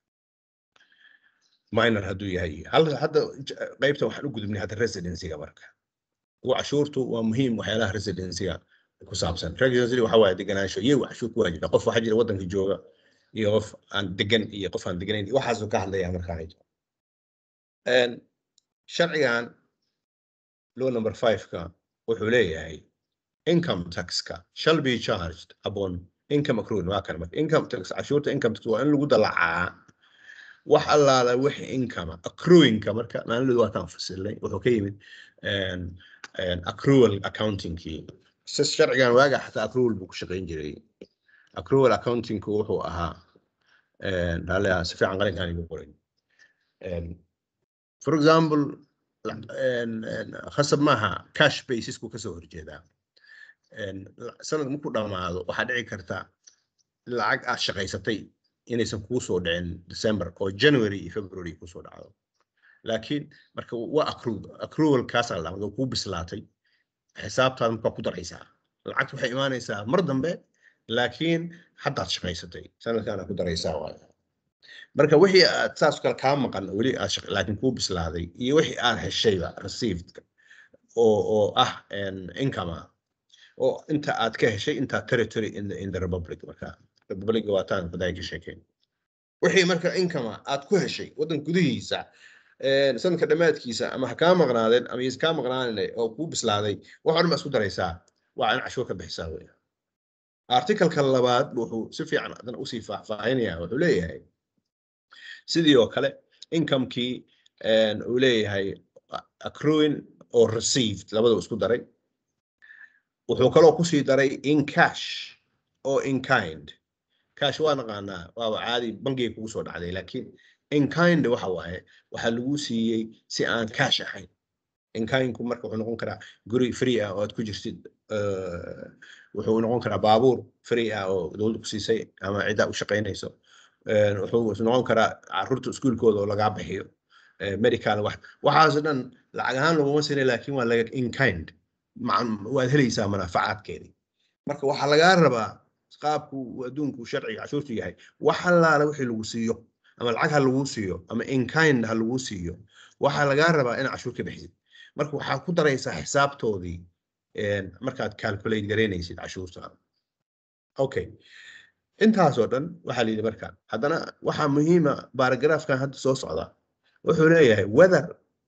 minor hadduu yahay hal hadda j- qaybta waxaan u gudubnay hadda residencyga marka kuwa cashuurtu waa muhiim waxyaalaha residencyga ku saabsan residency waxa waaye deganaansho iyagu cashuur ku waajibta qof waxaa jira waddanka jooga iyo qof aan degan iyo qof aan deganayn iyo waxaasuu ka hadlaya markaa En, sharcigan law number five-ka wuxuu leeyahay income tax-ka shall be charged upon income accrued waa kan marka income tax cashuurta income tax waa in lagu dalacaa wax allaala wixii income accruingka marka maalidu waataan fasilnay wuxuu ka yimid een, een, accrual accountingkii si sharcigan waaga xataa accrual buu ku shaqayn jiray accrual accountingku wuxuu ahaa een, raalli ah, si fiican qalinkaan igu qoray Een, for example la- een, een, khasab maaha cash basisku kasoo horjeedaa Een, la- sanad markuu dhamaado waxaa dhici karta lacag aad shaqaysatay inaysan kuu soo dhicin december oo january iyo february kusoo dhacdo laakiin marka waa accrued accrual kaasa la dhahaa kuu bislaatay xisaabtaada markaa ku daraysaa lacagta waxay imaanaysaa mar dambe laakiin haddaad shaqaysatay sanadkaana ku daraysaa waayo marka wixii aad saas kale kaa maqan weli aad shaq- laakiin kuu bislaaday iyo wixii aad heshayba received oo oo ah een, income ah oo inta aad ka heshay inta territory in the, in the republic marka republic waa taan badaa ka sheekeyn wixii marka income ah aad ku heshay waddan gudihiisa een, sanadka dhammaadkiisa ama ha kaa maqnaadeen ama is kaa maqnaanine oo kuu bislaaday wax o dhan baa isku daraysaa waa in cashuur ka bixisaa wey articalka labaad wuxuu si fiican haddana usii faahfaahinaya wuxuu leeyahay sidii oo kale incomekii een, uu leeyahay accruing or received labada isku daray wuxuu kaloo kusii daray in cash oo in kind cash waa naqaanaa waaba caadi bangiga kugu soo dhacday laakiin in kind waxa waaye waxaa lagu siiyey si aan cash ahayn in kindku marka wuxuu noqon karaa guri free ah oo aad ku jirtid eh, wuxuu noqon karaa baabuur free ah oo dowladda ku siisay ama ciddaa u shaqaynayso Eh, wuxuu noqon karaa caruurta iskuulkooda oo lagaa bixiyo eh, medical wax waxaas dhan lacag ahaan laguma sinay laakiin waa laga in kind macan- waad helaysaa manaafacaadkeedii marka waxaa lagaa rabaa qaabku uu adduunku sharciga cashuurtu yahay wax allaala wixii lagu siiyo ama lacag ha lagu siiyo ama in kind ha lagu siiyo waxaa lagaa rabaa in cashuur ka bixisid marka waxaad ku daraysaa xisaabtoodii een, markaad calculate garaynaysid cashuurta okay intaasoo dhan waxaa la yidhi marka haddana waxaa muhiima baaragraafkan hadda soo socda wuxuu leeyahay whether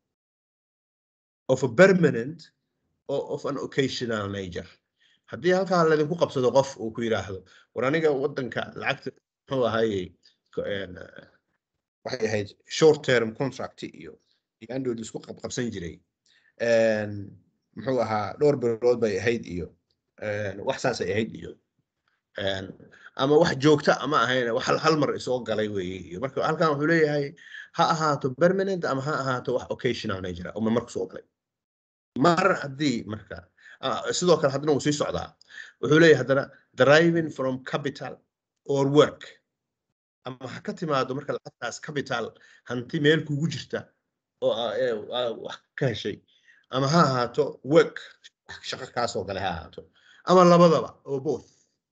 of a permanent or of an occasional nature haddii halkaa laydinku qabsado qof uu ku yidhaahdo war aniga wadanka lacagta muxuu ahayey ko- een, eh, waxay ahayd short term contract iyo iyo andhood isku qabqabsan jiray Een, muxuu ahaa dhowr bilood bay ahayd iyo een, wax saasay ahayd iyo een, ama wax joogta ama ahayn wax hal- hal mar isoo galay weeye iyo marka halkan wuxuu leeyahay ha ahaato permanent ama ha ahaato wax occasional nature ah, oo mar kusoo galay mar haddii marka ah, sidoo kale haddana wuu sii socdaa wuxuu leeyahay haddana deriving from capital or work ama ha ka timaado marka lacagtaas capital hanti meel kugu jirta oo aa- ee, aa wax ka heshay ama ha ahaato work wax shaqo kaasoo gale ha ahaato ama labadaba oo both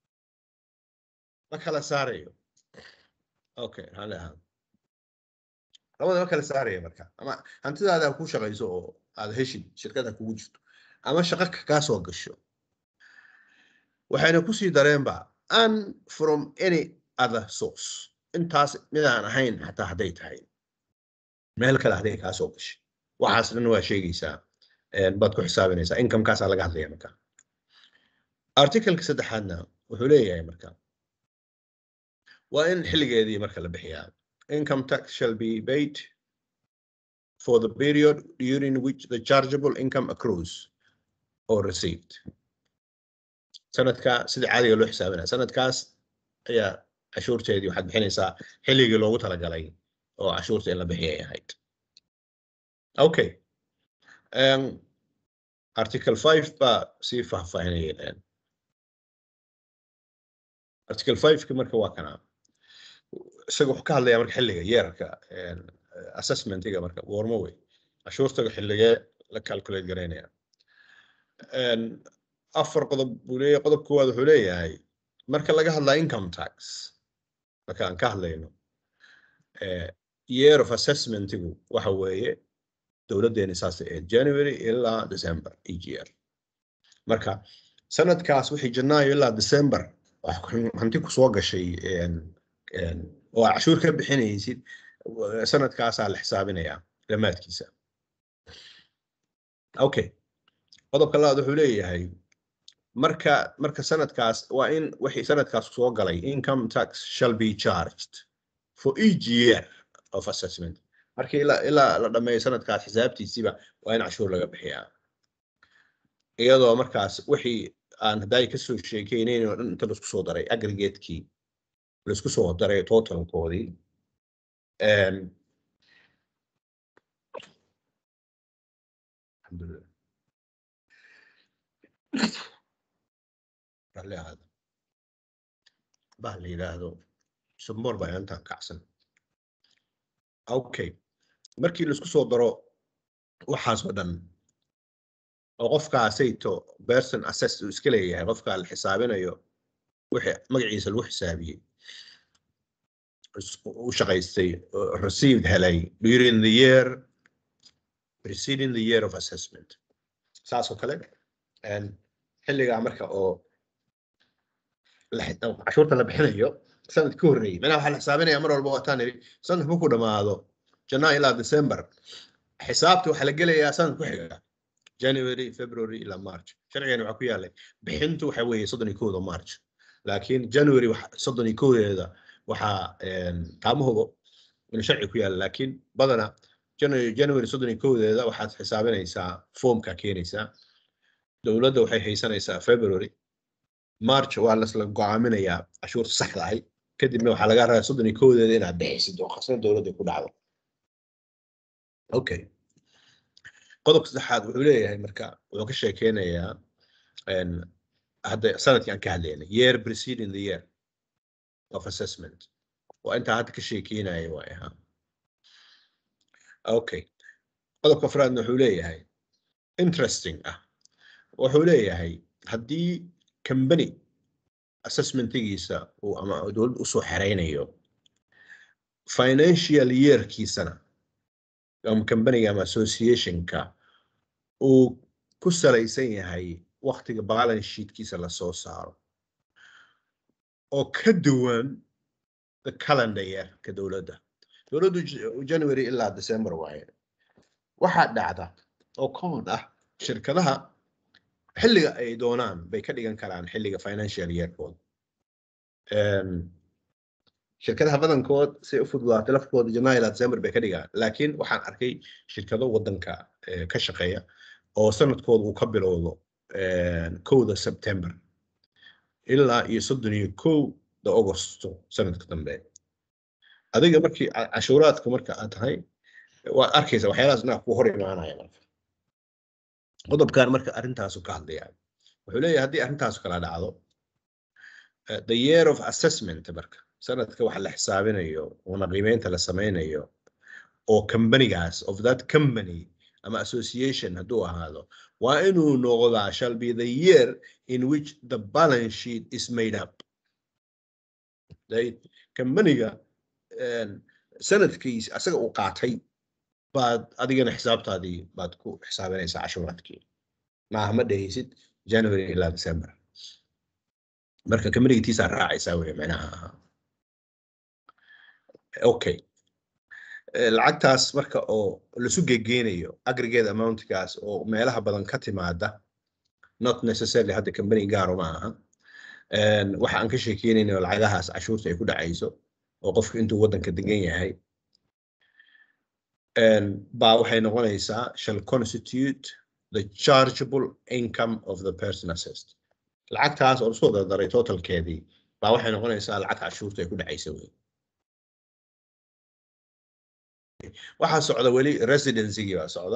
ma kala saarayo okay hale ahaado labada ma kala saaraya marka ama hantidaada ha ku shaqayso oo aad heshid shirkad ha kugu jirto ama shaqo ka- kaa soo gasho waxayna kusii dareenba and from any other source intaas midaan ahayn xataa hadday tahay meel kale hadday kaa soo gashay waxaas dhan waa sheegaysaa een, baad ku xisaabinaysaa incomekaasaa laga hadlaya marka articleka saddexaadna wuxuu leeyahay marka waa in xilligeedii marka la bixiyaa income tax shall be paid for the period during which the chargeable income accrues or received sanadka sida caadiga loo xisaabinaya sanadkaas ayaa cashuurteedii waxaad bixinaysaa xilligii loogu talagalay oo cashuurta in la bixiyay ahayd okay um, article 5 baa sii faahfaahinayeen article 5 marka waa kana isaga wuxuu ka hadlayaa marka xilliga yeerarka een, assessmentiga marka warmo wey cashuurtaga xilligee la calculate garaynaya Een, afar qodob buu leeyahay qodob koowaad wuxuu leeyahay marka laga hadlaa income tax marka aan ka hadlayno eh, year of assessmentigu waxa weeye dowladdeeni saasay ahayd january ilaa december each year marka sanadkaas wixii janaayo ilaa december wax ku- hanti ku soo gashay een, een, oo aad cashuur ka bixinaysid wa- sanadkaasaa la xisaabinayaa dhammaadkiisa okay qodobka labaad wuxuu leeyahay marka marka sanadkaas waa in wixii sanadkaas soo galay income tax shall be charged for each year of assessment marka ilaa ilaa la dhameeyo sanadkaas xisaabtiisiiba waa in cashuur laga bixiyaa iyadoo markaas wixii aan hadday kasoo sheekeynayn oo dhan inta laisku soo daray aggregatekii laisku soo daray totalkoodii Em, alxamdulillah ralli ahaada bah la yidhaahdo sumboor baa intaan kacsan okay markii laisku soo daro waxaas oo dhan oo qofkaasayto person assess uu iska leeyahay qofka la xisaabinayo wixii magaciisa lagu xisaabiyey is- u shaqaystay oo received helay during the year preceding the year of assessment saas oo kale en, xilligaa marka oo la xi- oo cashuurta la bixinayo sanad ka horreeyey macnaha waxaa la xisaabinaya mar walba waataan nidhi sanad markuu dhamaado janaa ilaa december xisaabta waxaa la gelayaa sanad ku xiga january february ilaa march sharcigan waxaa ku yaalay bixintu waxa weeye soddon iyo kowda march laakiin january waxa- soddon iyo kowdeeda waxaa em, kaama hubo inuu sharci ku yaala laakiin badana january january soddon iyo kowdeeda waxaad xisaabinaysaa foomka keenaysaa dowladda waxay haysanaysaa february march waa lasla go'aaminayaa cashuurta saxda ahi kadibna waxaa laga rabaa soddon iyo kowdeeda inaad bixisid oo khasna dowladda ku dhacdo okay qodobka saddexaad wuxuu leeyahay marka wuxuu ka sheekeynayaa en, hadda sanadkii aan ka hadlaynay year preceding the year of assessment waa intaa hadda ka sheekeynaya waay ahaa okay qodobka afraadna wuxuu leeyahay interesting ah wuxuu leeyahay haddii company assessmentigiisa uu ama dowladda usoo xereynayo financial yearkiisana ama companyga ama associationka uu ku salaysan yahay waqtiga balance sheetkiisa lasoo saaro oo ka duwan the calendar year ka dowladda dowladdu J- january ilaa december waaye waxaa dhacda oo common ah shirkadaha xilliga ay doonaan bay ka dhigan karaan xilliga financial yearkooda Em, shirkadaha badankood say u fududaatay lafkooda janaayo ilaa december bay ka dhigaan laakiin waxaan arkay shirkado wadanka eh, ka shaqeeya oo sanadkooda uu ka bilowdo em, kowda september ilaa iyo soddon iyo kowda augusto sanadka dambe adiga markii ca- cashuuraadka marka aad tahay waad arkaysa waxyaalahaas inaa ku hor imaanaya marka qodobkan marka arrintaasu ka hadlaya wuxuu leeyahay haddii arrintaasu kala dhacdo eh, the year of assessment marka sanadka waxa la xisaabinayo una qiimeynta la sameynayo oo companygaas of that company ama association hadduu ahaado waa inuu noqdaa shall be the year in which the balance sheet is made up right? companyga en, sanadkiis asaga uu qaatay baad adigana xisaabtaadii baad ku xisaabinaysaa cashuuraadkii maaha ma dhehaysid january ilaa december marka companyga tiisaa raacaysaa wey macnaha okay Eh, lacagtaas marka oo lasu gegeenayo aggregate amountkaas oo meelaha badan ka timaada not necessarily hadda company gaaro ma aha En, waxa aan ka sheekeynayno lacagahaas cashuurta ay ku dhacayso oo qofku intuu waddanka degan yahay En, baa waxay noqonaysaa shall constitute the chargeable income of the person assessed lacagtaas oo lasoo dardaray totalkeedii baa waxay noqonaysaa lacag cashuurta ay ku dhacaysa wey waxaa socda weli residencygii baa socda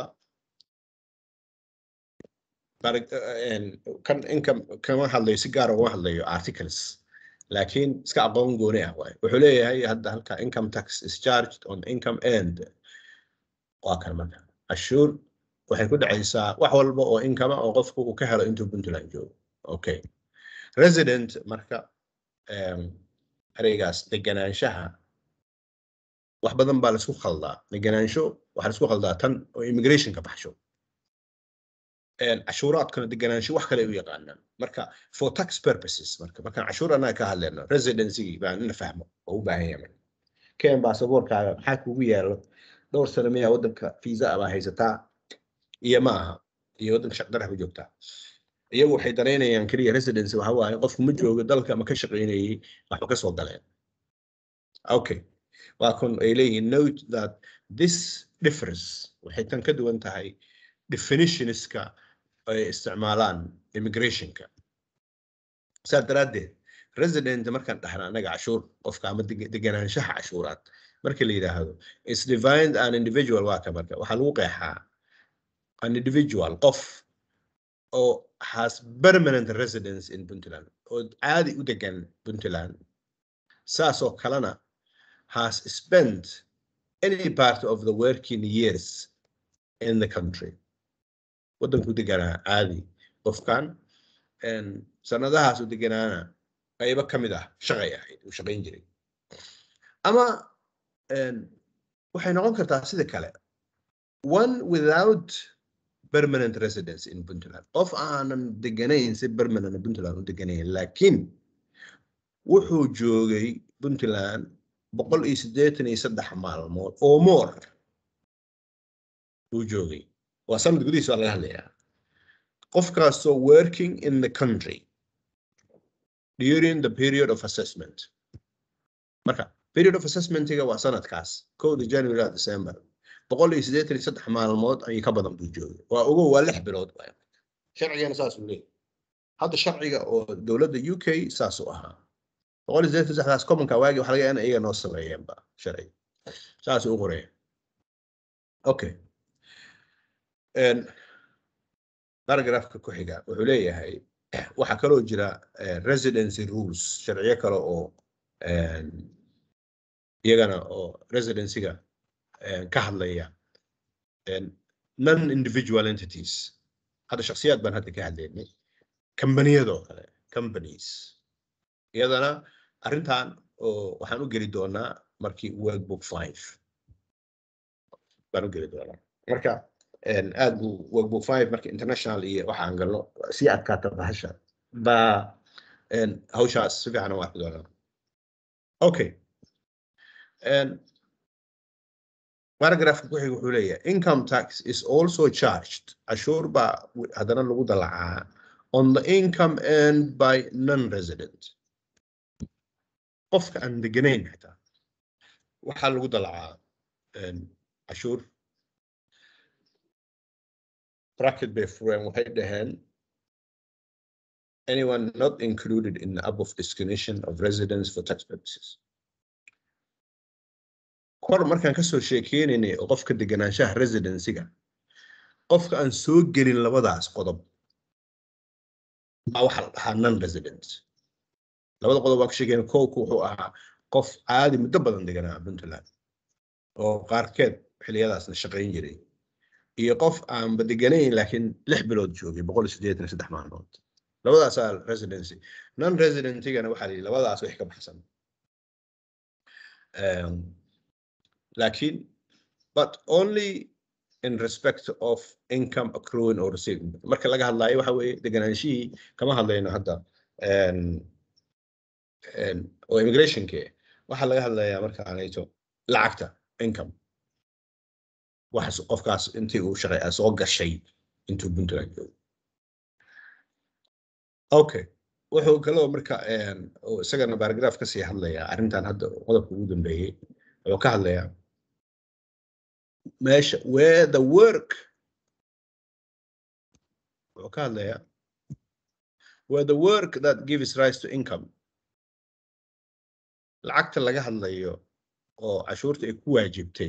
Barag- eh, en, kan income kama hadlayo si gaar ugama hadlayo articles laakiin iska aqoon gooni ah waay wuxuu leeyahay hadda halka income tax is charged on income earned waa kan marka cashuur waxay ku dhacaysaa wax walba oo income ah oo qofku uu ka helo intuu puntland joogo okay resident marka em, ereygaas deganaanshaha wax badan baa laisku khaldaa deganaansho waxaa laisku khaldaa tan oo immigrationka baxsho En, cashuuraadkana deganaansho wax kale ay u yaqaanaan marka for tax purposes marka markaan cashuur annaga ka hadlayno residency baan in la fahmo oo u baahan yahay marka ken baasaboorkaaga maxaa kugu yaalo dhowr sano miyaa waddanka visa baa haysataa iyo ma aha iyo waddanka shaqdaraha ku joogtaa iyagu waxay danaynayaan keliya residency waxa waaye qofku ma joogo dalka ama ka shaqaynayay waxba ka soo galeen okay waa kun ay leeyihiin note that this differs waxay tan ka duwan tahay definitionska ay isticmaalaan immigrationka saa daraaddeed resident markaan dhahna anaga cashuur qofka ama deg- deganaanshaha cashuuraad marka la yidhaahdo is defined an individual waa ka marka waxaa lagu qeexaa an individual qof oo has permanent residence in puntland oo caadi u degan puntland saasoo kalena has spent any part of the working years in the country waddanku deganaa caadi qofkan een, sanadahaas u deganaana qaybo ka mid ah shaqay ahayd uu shaqayn jiray ama een, waxay noqon kartaa sida kale one without permanent residence in puntland qof aanan deganayn si permanent puntland u deganayn laakiin wuxuu joogay puntland boqol iyo siddeetan iyo saddex maalmood oo more uu joogay waa sanad gudihiis waa laga hadlayaa qofkaasoo working in the country during the period of assessment marka period of assessmentiga waa sanadkaas kowda january ilaa december boqol iyo siddeetan iyo saddex maalmood ayay ka badan buu joogay waa ogow waa lix bilood waay sharcigana saasuu leeyahay hadda sharciga oo dowladda u k saasuu ahaa boqol iyo siddeetan iyo saddexdaas commonka waagi waxa laga yaabaa in iyaga noo sameeyeenba sharciga saasuu u qoraya okay Een, paragraphka ku xiga wuxuu leeyahay waxaa kaloo jira eh, residency rules sharciyo kale oo een, iyagana oo residencyga een, ka hadlaya een, non individual entities hadda shakhsiyaad baan hadda ka hadlaynay kambaniyadoo kale companies iyadana arrintan oo waxaan u geli doonaa markii workbook five baan u geli doonaa marka een, aad buu workbook five marka international iyo waxaan galno sii adkaata bahasha baa een, hawshaas si fiican u arki doonaa okay een, paragraphka ku xiga wuxuu leeyahay income tax is also charged cashuur baa wi- haddana lagu dalacaa on the income earned by non-resident qofka aan deganayn xitaa waxaa lagu dalacaa een, cashuur bracket bay fureen waxay dhaheen anyone not included in the above definition of residence for tax purposes kor markaan kasoo sheekeynaynay oo qofka deganaanshaha residencyga qofka aan soo gelin labadaas qodob baa waxaa la dhahaa non resident labada qodob waan ka sheekeyna kowku wuxuu ahaa qof caadi muddo badan deganaa puntland oo qaarkeed xiliyadaasna shaqayn jiray iyo qof aanba deganayn laakiin lix bilood joogay boqol iyo siddeetan iyo saddex maalmood labadaasaa residency non residentigana waxaa la yidhi labadaas wax ka baxsan Um, laakiin but only in respect of income accruing or receiving marka laga hadlayo waxa weeye deganaanshihii kama hadlayno hadda een, een, oo immigrationke waxaa laga hadlayaa marka aanayto lacagta income waxaas qofkaas intii uu shaqay soo gashay intuu puntland joogo okay wuxuu kaloo marka een, oo isagana paragraph kasii hadlayaa arrintan hadda qodobka ugu dambeeyey wuxuu ka hadlayaa meesha where the work wuxuu ka hadlayaa where the work that gives rise to income lacagta laga hadlayo oo cashuurta ay ku waajibtay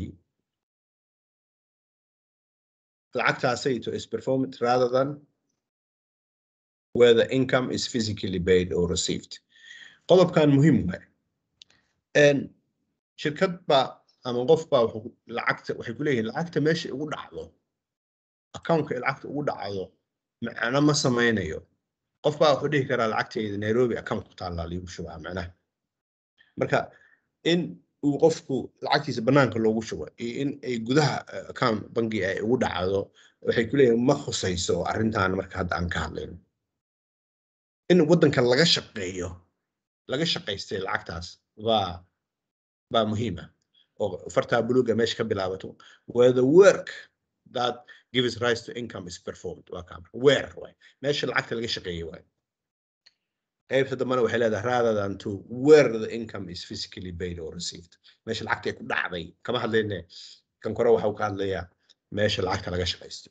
lacagtaasayto is performed rather than where the income is physically paid or received qodobkan muhiim waay Een, shirkad baa ama qof baa wuxuu lacagta waxay ku leeyihiin lacagta meesha ugu dhacdo accountka ay lacagta ugu dhacdo macno ma sameynayo qof baa wuxuu dhihi karaa lacagtayda nairobi account ku taallaa liigu shubaa macnaha marka in uu qofku lacagtiisa banaanka loogu shubo iyo in ay gudaha eh, account bangi ay ugu dhacdo waxay ku leeyihiin ma khusayso arrintan marka hadda aan ka hadlayno in waddanka laga shaqeeyo laga shaqaystay lacagtaas baa baa muhiima oo fartaa buluuga meesha ka bilaabato where the work that gives rise to income is performed waa kaa where waay meesha lacagta laga shaqeeyey waay qaybta dambena waxay leedahay rather than to where the income is physically paid or received meesha lacagta ay ku dhacday kama hadlayne kan kore waxa uu ka hadlayaa meesha lacagta laga shaqaysto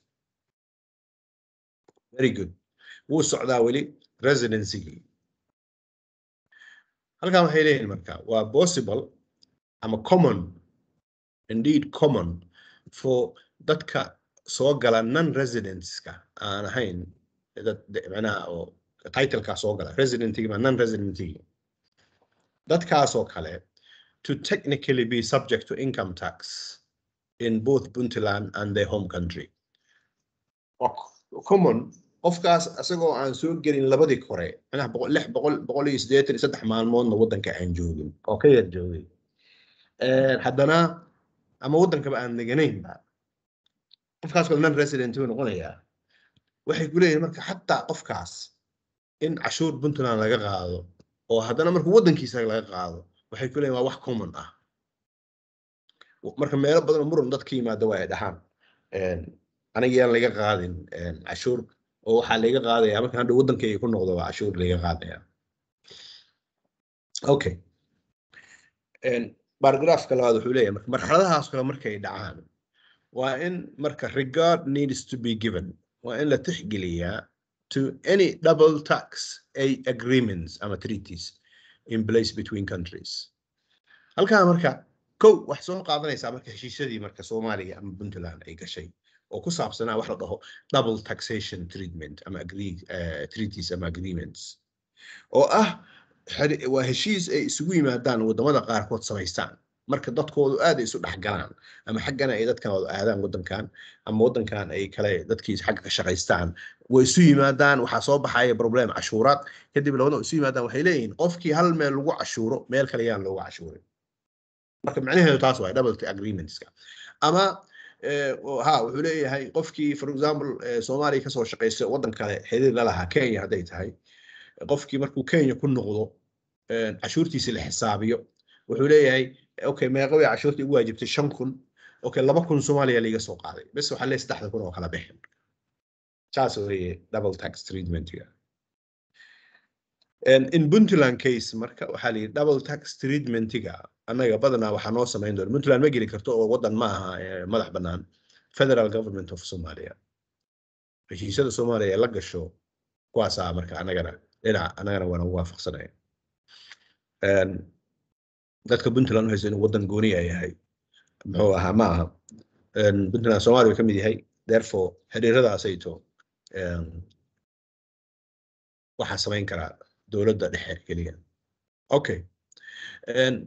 very good wuu socdaa weli residencygii halkan waxay leeyihiin marka waa possible ama common indeed common for dadka soo gala non residenceska aan ahayn dad de- macnaha oo titleka soo gala residentigi ma non residentigi dadkaasoo kale to technically be subject to income tax in both Puntland and their home country. Waa c- common qofkaas isagoo aan soo gelin labadii kore macnaha boqol lix boqol boqol iyo siddeetan iyo saddex maalmoodna waddanka aan joogin oo ka yar joogay Eh, haddana ama waddankaba aan deganaynba qofkaas kale non resident buu noqonayaa waxay ku leeyihin marka xataa qofkaas in cashuur puntland laga qaado oo haddana marka waddankiisa laga qaado waxay ku leeyihin waa wax common ah marka meelo badan oo muran dad ka yimaada waa ay dhahaan aniga yaan laga qaadin een, cashuur oo waxaa laga qaadaya marka hadda waddankayga ku noqdo waa cashuur laga qaadaya okay Een, baragraafka labaad wuxuu leeyahay marka marxaladahaas kale markay dhacaan waa in marka regard needs to be given waa in la tixgeliyaa to any double tax a- agreements ama treaties in place between countries halkaa marka kow wax soo qaadanaysaa marka heshiisyadii marka soomaaliya ama puntland ay gashay oo ku saabsanaa wax la dhaho double taxation treatment ama agree, eh, treaties ama agreements oo ah xeri- waa heshiis ay isugu yimaadaan wadamada qaarkood samaystaan marka dadkoodu aad ay isu dhexgalaan ama xaggana ay dadkan wada aadaan wadankan ama wadankan ay kale dadkiis xagga ka shaqaystaan way isu yimaadaan waxaa soo baxaya problem cashuuraad kadib labada isu yimaadaan waxay leeyihiin qofkii hal meel lagu cashuuro meel kale yaan loogu cashuurin marka macnaheedu taas waay double agreementska ama eh, oo- ha wuxuu leeyahay qofkii for example eh, soomaaliya kasoo shaqaysta wadan kale xiriir la lahaa kenya hadday tahay qofkii markuu kenya ku noqdo eh, cashuurtiisi la xisaabiyo wuxuu leeyahay okay meeqa way cashuurtii ugu waajibtay shan kun okay laba kun soomaaliya liiga soo qaaday bes waxaa leeyahay saddexda kun oo kala bixin saas weeye double tax treatmentiga And in puntland case marka waxaa la yidhi double tax treatmentiga annaga badanaa waxaa noo samayn doona puntland ma geli karto oo wadan ma aha eh, madax bannaan federal government of somalia heshiisyada soomaaliya ee la gasho kuwaasaa marka annagana dhinaca annagana waana waafaqsanaya Een, dadka puntland waxaysa inuu wadan gooni ay yahay muxuu ahaa ma aha Een, puntland soomaaliya uu ka mid yahay therefore xiriiradaasayto een, waxaa samayn karaa dowladda dhexe keliya okay Een,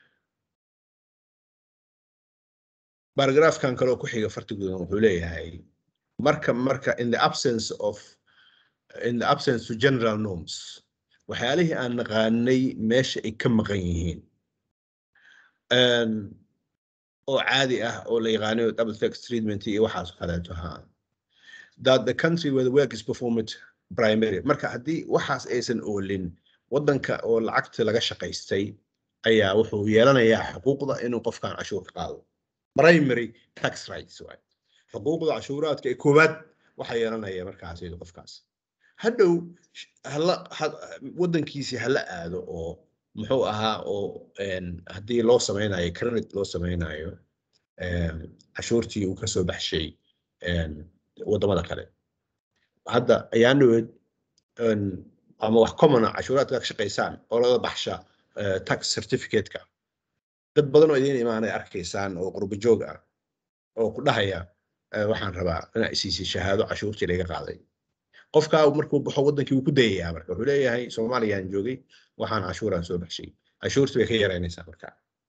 baragraafkan kale oo ku xiga fartigudan wuxuu leeyahay marka marka in the absence of in the absence to general norms waxyaalihii aan naqaanay meesha ay ka maqan yihiin Een, oo caadi ah oo la yaqaanayo double tax treatment iyo waxaas kaleeto ha that the country where the work is performed primary marka haddii waxaas aysan oolin wadanka oo lacagta laga shaqaystay ayaa wuxuu yeelanayaa xuquuqda inuu qofkan cashuur ka qaado primary tax rights waay xuquuqda cashuuraadka ee koowaad waxaa yeelanaya markaas iyado qofkaas hadhow sh- hala ha- wadankiisii hala aado oo muxuu ahaa oo een, haddii loo sameynayo credit loo sameynayo een, cashuurtii uu kasoo baxshay een, wadamada kale hadda ayaan dhaweyd een, ama wax common ah cashuuraadka ka shaqaysaan oo laga baxsha eh, tax certificate-ka dad badan oo idiin imaanay arkaysaan oo qurbo joog ah oo ku dhahaya eh, waxaan rabaa inaa isiisay shahaado cashuurtii laga qaaday qofkaa markuu baxo wadankii wuu ku dayayaa marka wuxuu leeyahay soomaaliyaan joogay waxaan cashuuraan soo baxshay cashuurtii bay ka yaraynaysaa marka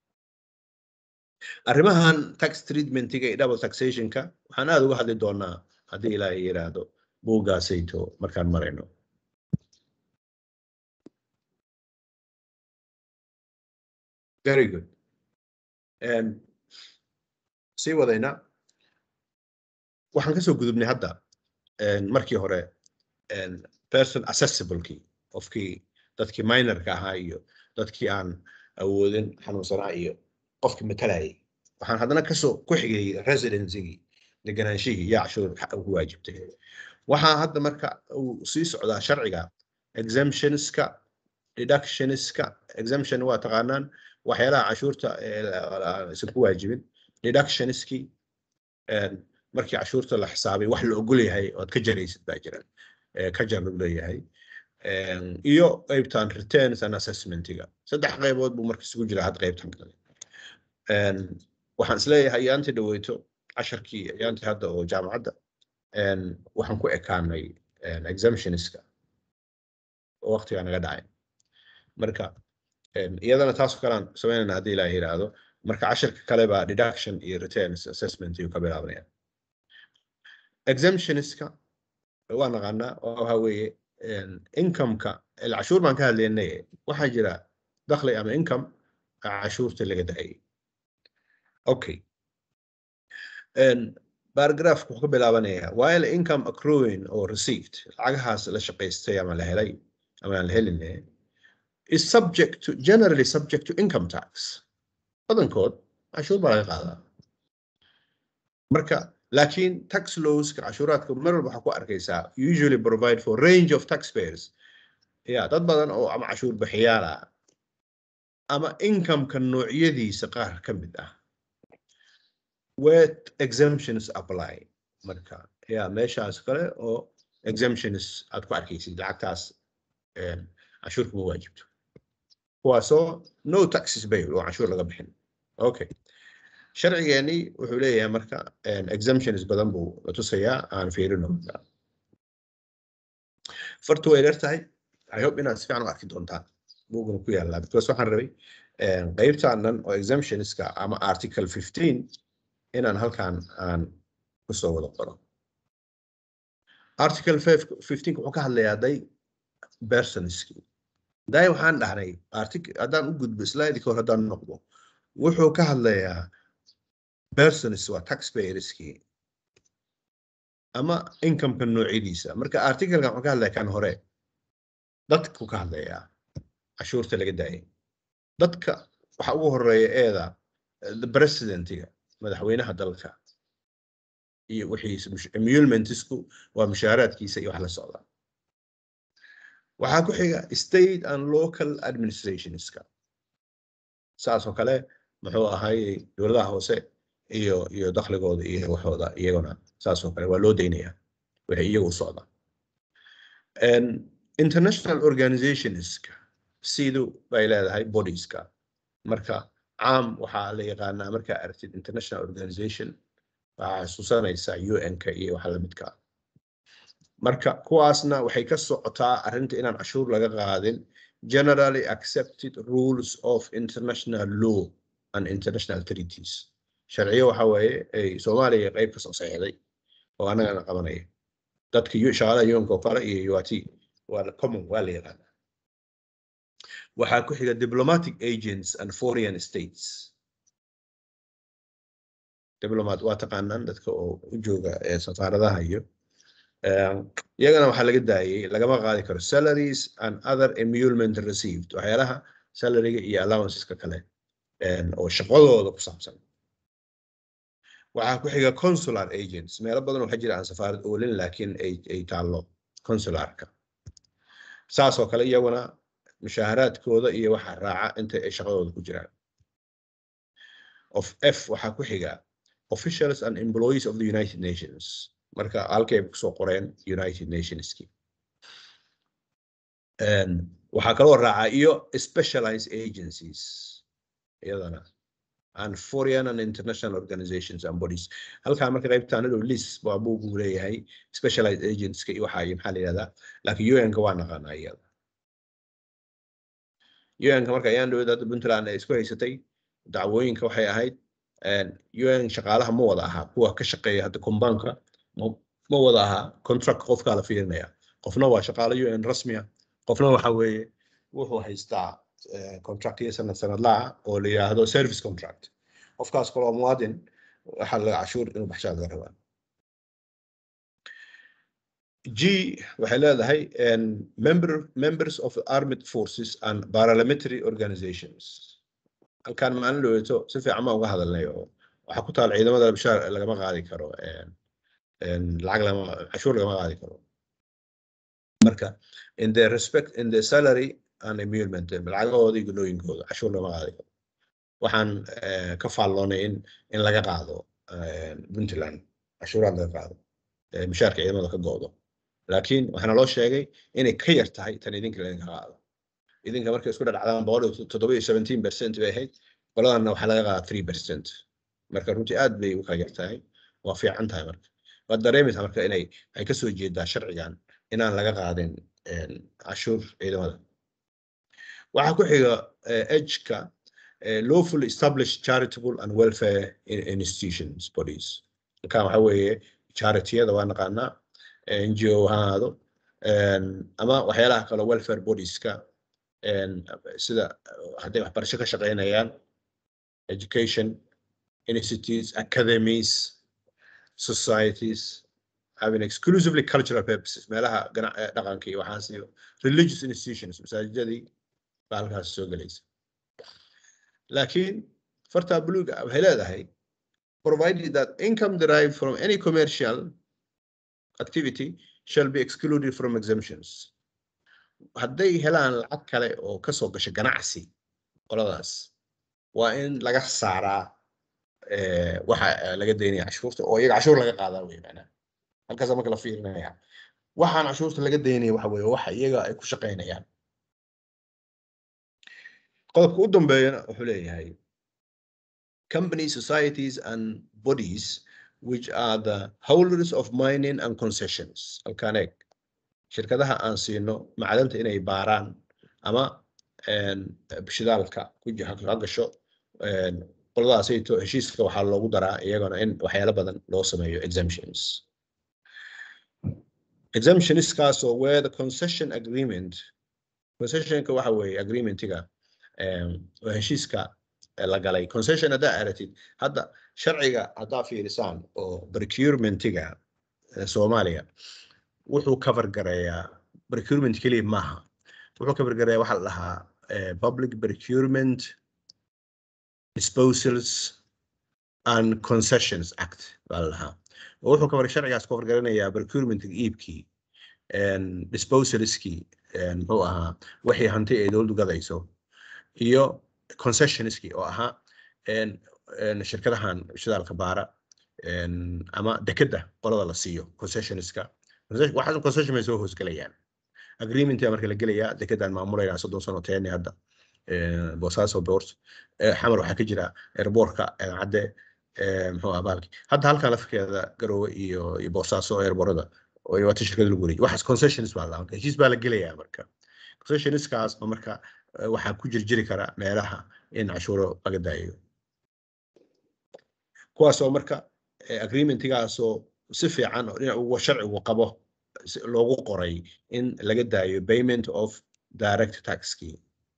arrimahan tax treatmentiga iyo double taxationka waxaan aad uga hadli doonaa haddii ilaahay yiraahdo buuggaasayto markaan marayno very good Em, sii wadayna waxaan kasoo gudubnay hadda em, markii hore em, person accessiblekii qofkii dadkii minorka ahaa iyo dadkii aan awoodin xanuunsanaa iyo qofkii matalayay waxaan haddana kasoo ku xigay residencygii deganaanshihii yaa cashuur xa- ugu waajibtay waxaa hadda marka uu sii socdaa sharciga exemptionska deductionska exemption waa taqaanaan waxyaalaha cashuurta ee la- la- aysan ku waajibin deductionski een, markii cashuurta la xisaabay wax la ogol yahay ood ka jaraysid baa jira ee ka jar lagu leeyahay Een, iyo qeybtan returns and assessmentiga saddex qeybood buu marka isugu jiraa had qeybtan kale Een, waxaan isleeyahay ayaantii dhaweyto casharkii ayaantii hadda oo jaamacadda een, waxaan ku ekaanay een, exemptionska oo waqtigaa naga dhacay marka een, iyadana taasoo kalean sameynayna haddii ilaaha yidhaahdo marka casharka kale baa deduction iyo returns assessment ayuu ka bilaabanaya exemptionska waa naqaanaa oo waxa weeye een, income-ka il- cashuur baan ka hadlaynay waxaa jira dakhli ama income cashuurta laga daayay okay Een, paragraphka wuxuu ka bilaabanayaa while income accruing or received lacagahaas la shaqaystay ama la helay ama aan la helin is subject to generally subject to income tax badankood cashuur baa laga qaadaa marka laakiin tax lawska cashuuraadka mar walba waxaa ku arkaysaa usually provide for range of taxpayers ya dad badan oo ama cashuur bixiyaal ah ama income-ka noocyadiisa qaar ka mid ah where exemptions apply marka ya meeshaas kale oo exemptions aad ku arkaysid lacagtaas een, cashuur kuma waajibto kuwaasoo no taxes bail oo cashuur laga bixin okay sharcigeeni wuxuu leeyahay marka een, exemptions badan buu la tusayaa aan fiirino marka fartu way dheer tahay i hope inaad si fiican u arki doontaan buugana ku yaallaa because waxaan rabay een, qeybtaanan oo exemptionska ama article 15 inaan halkan aan kusoo wada qoro article 5 15 wuxuu ka hadlayaa day personski day waxaan dhahnay artic- haddaan u gudbo slide hor haddaan noqdo wuxuu ka hadlayaa persons waa taxpayerski ama income-ka noocyadiisa marka articlekan wuxuu ka hadlaya kan hore dadku ka hadlayaa cashuurta laga daayay dadka waxa ugu horeeya eeda eh, the presidentiga madaxweynaha dalka iyo wixiisa mush- emolumentsku waa mushaaraadkiisa iyo wax la socda waxaa ku xiga state and local administrationska saas oo kale muxuu ahay dowladaha hoose iyo iyo dakhligooda iyo waxooda iyaguna saas oo kale waa loo daynaya waxay iyagu u socda And international organizationska sidu bay leedahay bodieska marka caam waxaa la yaqaanaa markaa aragtid international organization waxaa xasuusanaysaa un-ka iyo waxa lamidka ah. marka kuwaasna waxay ka socotaa arrinta inaan cashuur laga qaadin generally accepted rules of international law and international treaties sharciyo waxa weeye ay soomaaliya qayb ka soo saxiixday oo annagana qabanaya dadka yu- shaqaalaha yunka oo kale iyo uat waa la common waa la yaqaanaa waxaa ku xiga diplomatic agents and foreign states diplomat waa taqaanaan dadka oo u jooga ee safaaradaha iyo eh, iyagana waxaa laga daayay lagama qaadi karo salaries and other emolument received waxyaalaha salariga iyo allowanceska kale eh, oo shaqadooda ku saabsan waxaa ku xiga consular agents meelo badan waxaa jira aan safaarad oolin laakiin ay ay taallo consularka saas oo kale iyaguna mushaaharaadkooda iyo waxa raaca inta ay shaqadooda ku jiraan of f waxaa ku xiga officials and employees of the united nations marka halkay kusoo qoreen united nationski Een, waxaa kaloo raaca iyo specialized agencies iyadana and foreign and international organizations and bodies halkaa marka qaybtaan adhow lis waa buugu leeyahay specialized agentska iyo waxaa iyo maxaa la yihahdaa laakiin un-ka waa naqaanaa iyada un-ka marka ayaan dhawada hadda puntland ay isku haysatay dacwooyinka waxay ahayd un shaqaalaha ma wada ahaa kuwa ka shaqeeya hadda kombaanka ma ma wada ahaa contract qofkaa la fiirinaya qofna waa shaqaale un rasmiya qofna waxa weeye wuxuu haystaa eh, contractiyo sanad sanadlaha oo la yiraahdo service contract qofkaas kaloo muwaadin waxaa laga cashuur inuu baxshaa laga rabaa G waxay leedahay en, member, members of the armed forces and paramilitary organizations halkaan maalin dhaweeto si fiican baan uga hadalnay oo waxaa ku taal ciidamada labshaar lagama qaadi karo en, en, lacag lama cashuur lagama qaadi karo marka in their respect in their salary an emulment lacagahooda iyo gunooyinkooda cashuur lama qaadayo waxaan eh, ka faalloonay in in laga qaado eh, puntland cashuuraad laga qaado eh, mushaarka ciidamada ka go'do laakiin waxaana loo sheegay inay ka yar tahay tan idinka laga qaado idinka markay isku dhadhacdaan boqol iyo toddoba iyo seventeen percent bay ahayd qoladanna waxaa laga qaadaa three percent marka runtii aad bay u kala yar tahay waa fiican tahay marka waad dareemaysaa marka inay ay kasoo jeedaa sharcigan inaan laga qaadin een, cashuur ciidamada waxaa ku xiga edgeka lawful established charitable and welfare in- institutions bodies halkan waxa weeye charitiyada waa naqaanaa ngo ha ahaado een, ama waxyaalaha kale welfare bodieska een, sida uh, hadday waxbarasho ka shaqeynayaan education institutes academies societies having exclusively cultural purposes meelaha gana- eh, dhaqanka iyo waxaas iyo religious institutions masaajidadii baa halkaas soo gelaysa laakiin farta buluuga waxay leedahay provided that income derived from any commercial activity shall be excluded from exemptions hadday helaan lacag kale oo kasoo gasha ganacsi qoladaas waa in laga saaraa eh, waxa eh, laga daynaya cashuurta oo iyaga cashuur laga qaadaa wey macnaha halkaasa marka la fiirinaya waxaan cashuurta laga daynaya waxa weeye waxa iyaga ay ku shaqaynayaan qodobka u dambeeyana wuxuu leeyahay company societies and bodies which are the holders of mining and concessions halkaan eeg shirkadaha aan siino macdanta inay baaraan ama een, shidaalka ku ji- ha gasho een, qoladaasayto heshiiska waxaa loogu daraa iyagana in waxyaalo badan loo sameeyo exemptions exemptionskaasoo where the concession agreement concessionka waxa weeye agreementiga em, oo heshiiska eh, la galay concession haddaa aratid hadda sharciga haddaa fiirisaan oo procurementiga eh, soomaaliya wuxuu cover gareeyaa procurement keliya maaha wuxuu cover gareeyaa waxaa la dhahaa eh, public procurement disposals and concessions act baa la dhahaa oo wuxuu cover sharcigaas cover garanayaa procurement iibkii en, disposalskii en, muxuu ahaa wixii hanti ay dowladdu gadayso iyo concessionskii oo ahaa en, en, shirkadahan shidaalka baara en, ama dekedda qolada la siiyo concessionska Concession- waxaas concession bay soo hoosgelayaan agreementia marka la gelayaa dekedaan maamulayna soddon sano teeni hadda eh, boosaaso boort Eh, xamar waxaa ka jira airbortka cadde muxuu ahaa bahalki hadda halkan lafkeeda garoowe iyo iyo boosaaso airborada oo iyo waata shirkada lagu wareejiyay waxaas concessions baa la heshiis baa la gelayaa marka concessionskaas oo marka eh, waxaa ku jirjiri kara meelaha in cashuuro laga daayo kuwaasoo marka eh, agreementigaasoo si fiican oo dhinac ugu sharcigu qabo si loogu qoray in laga daayo payment of direct taxkii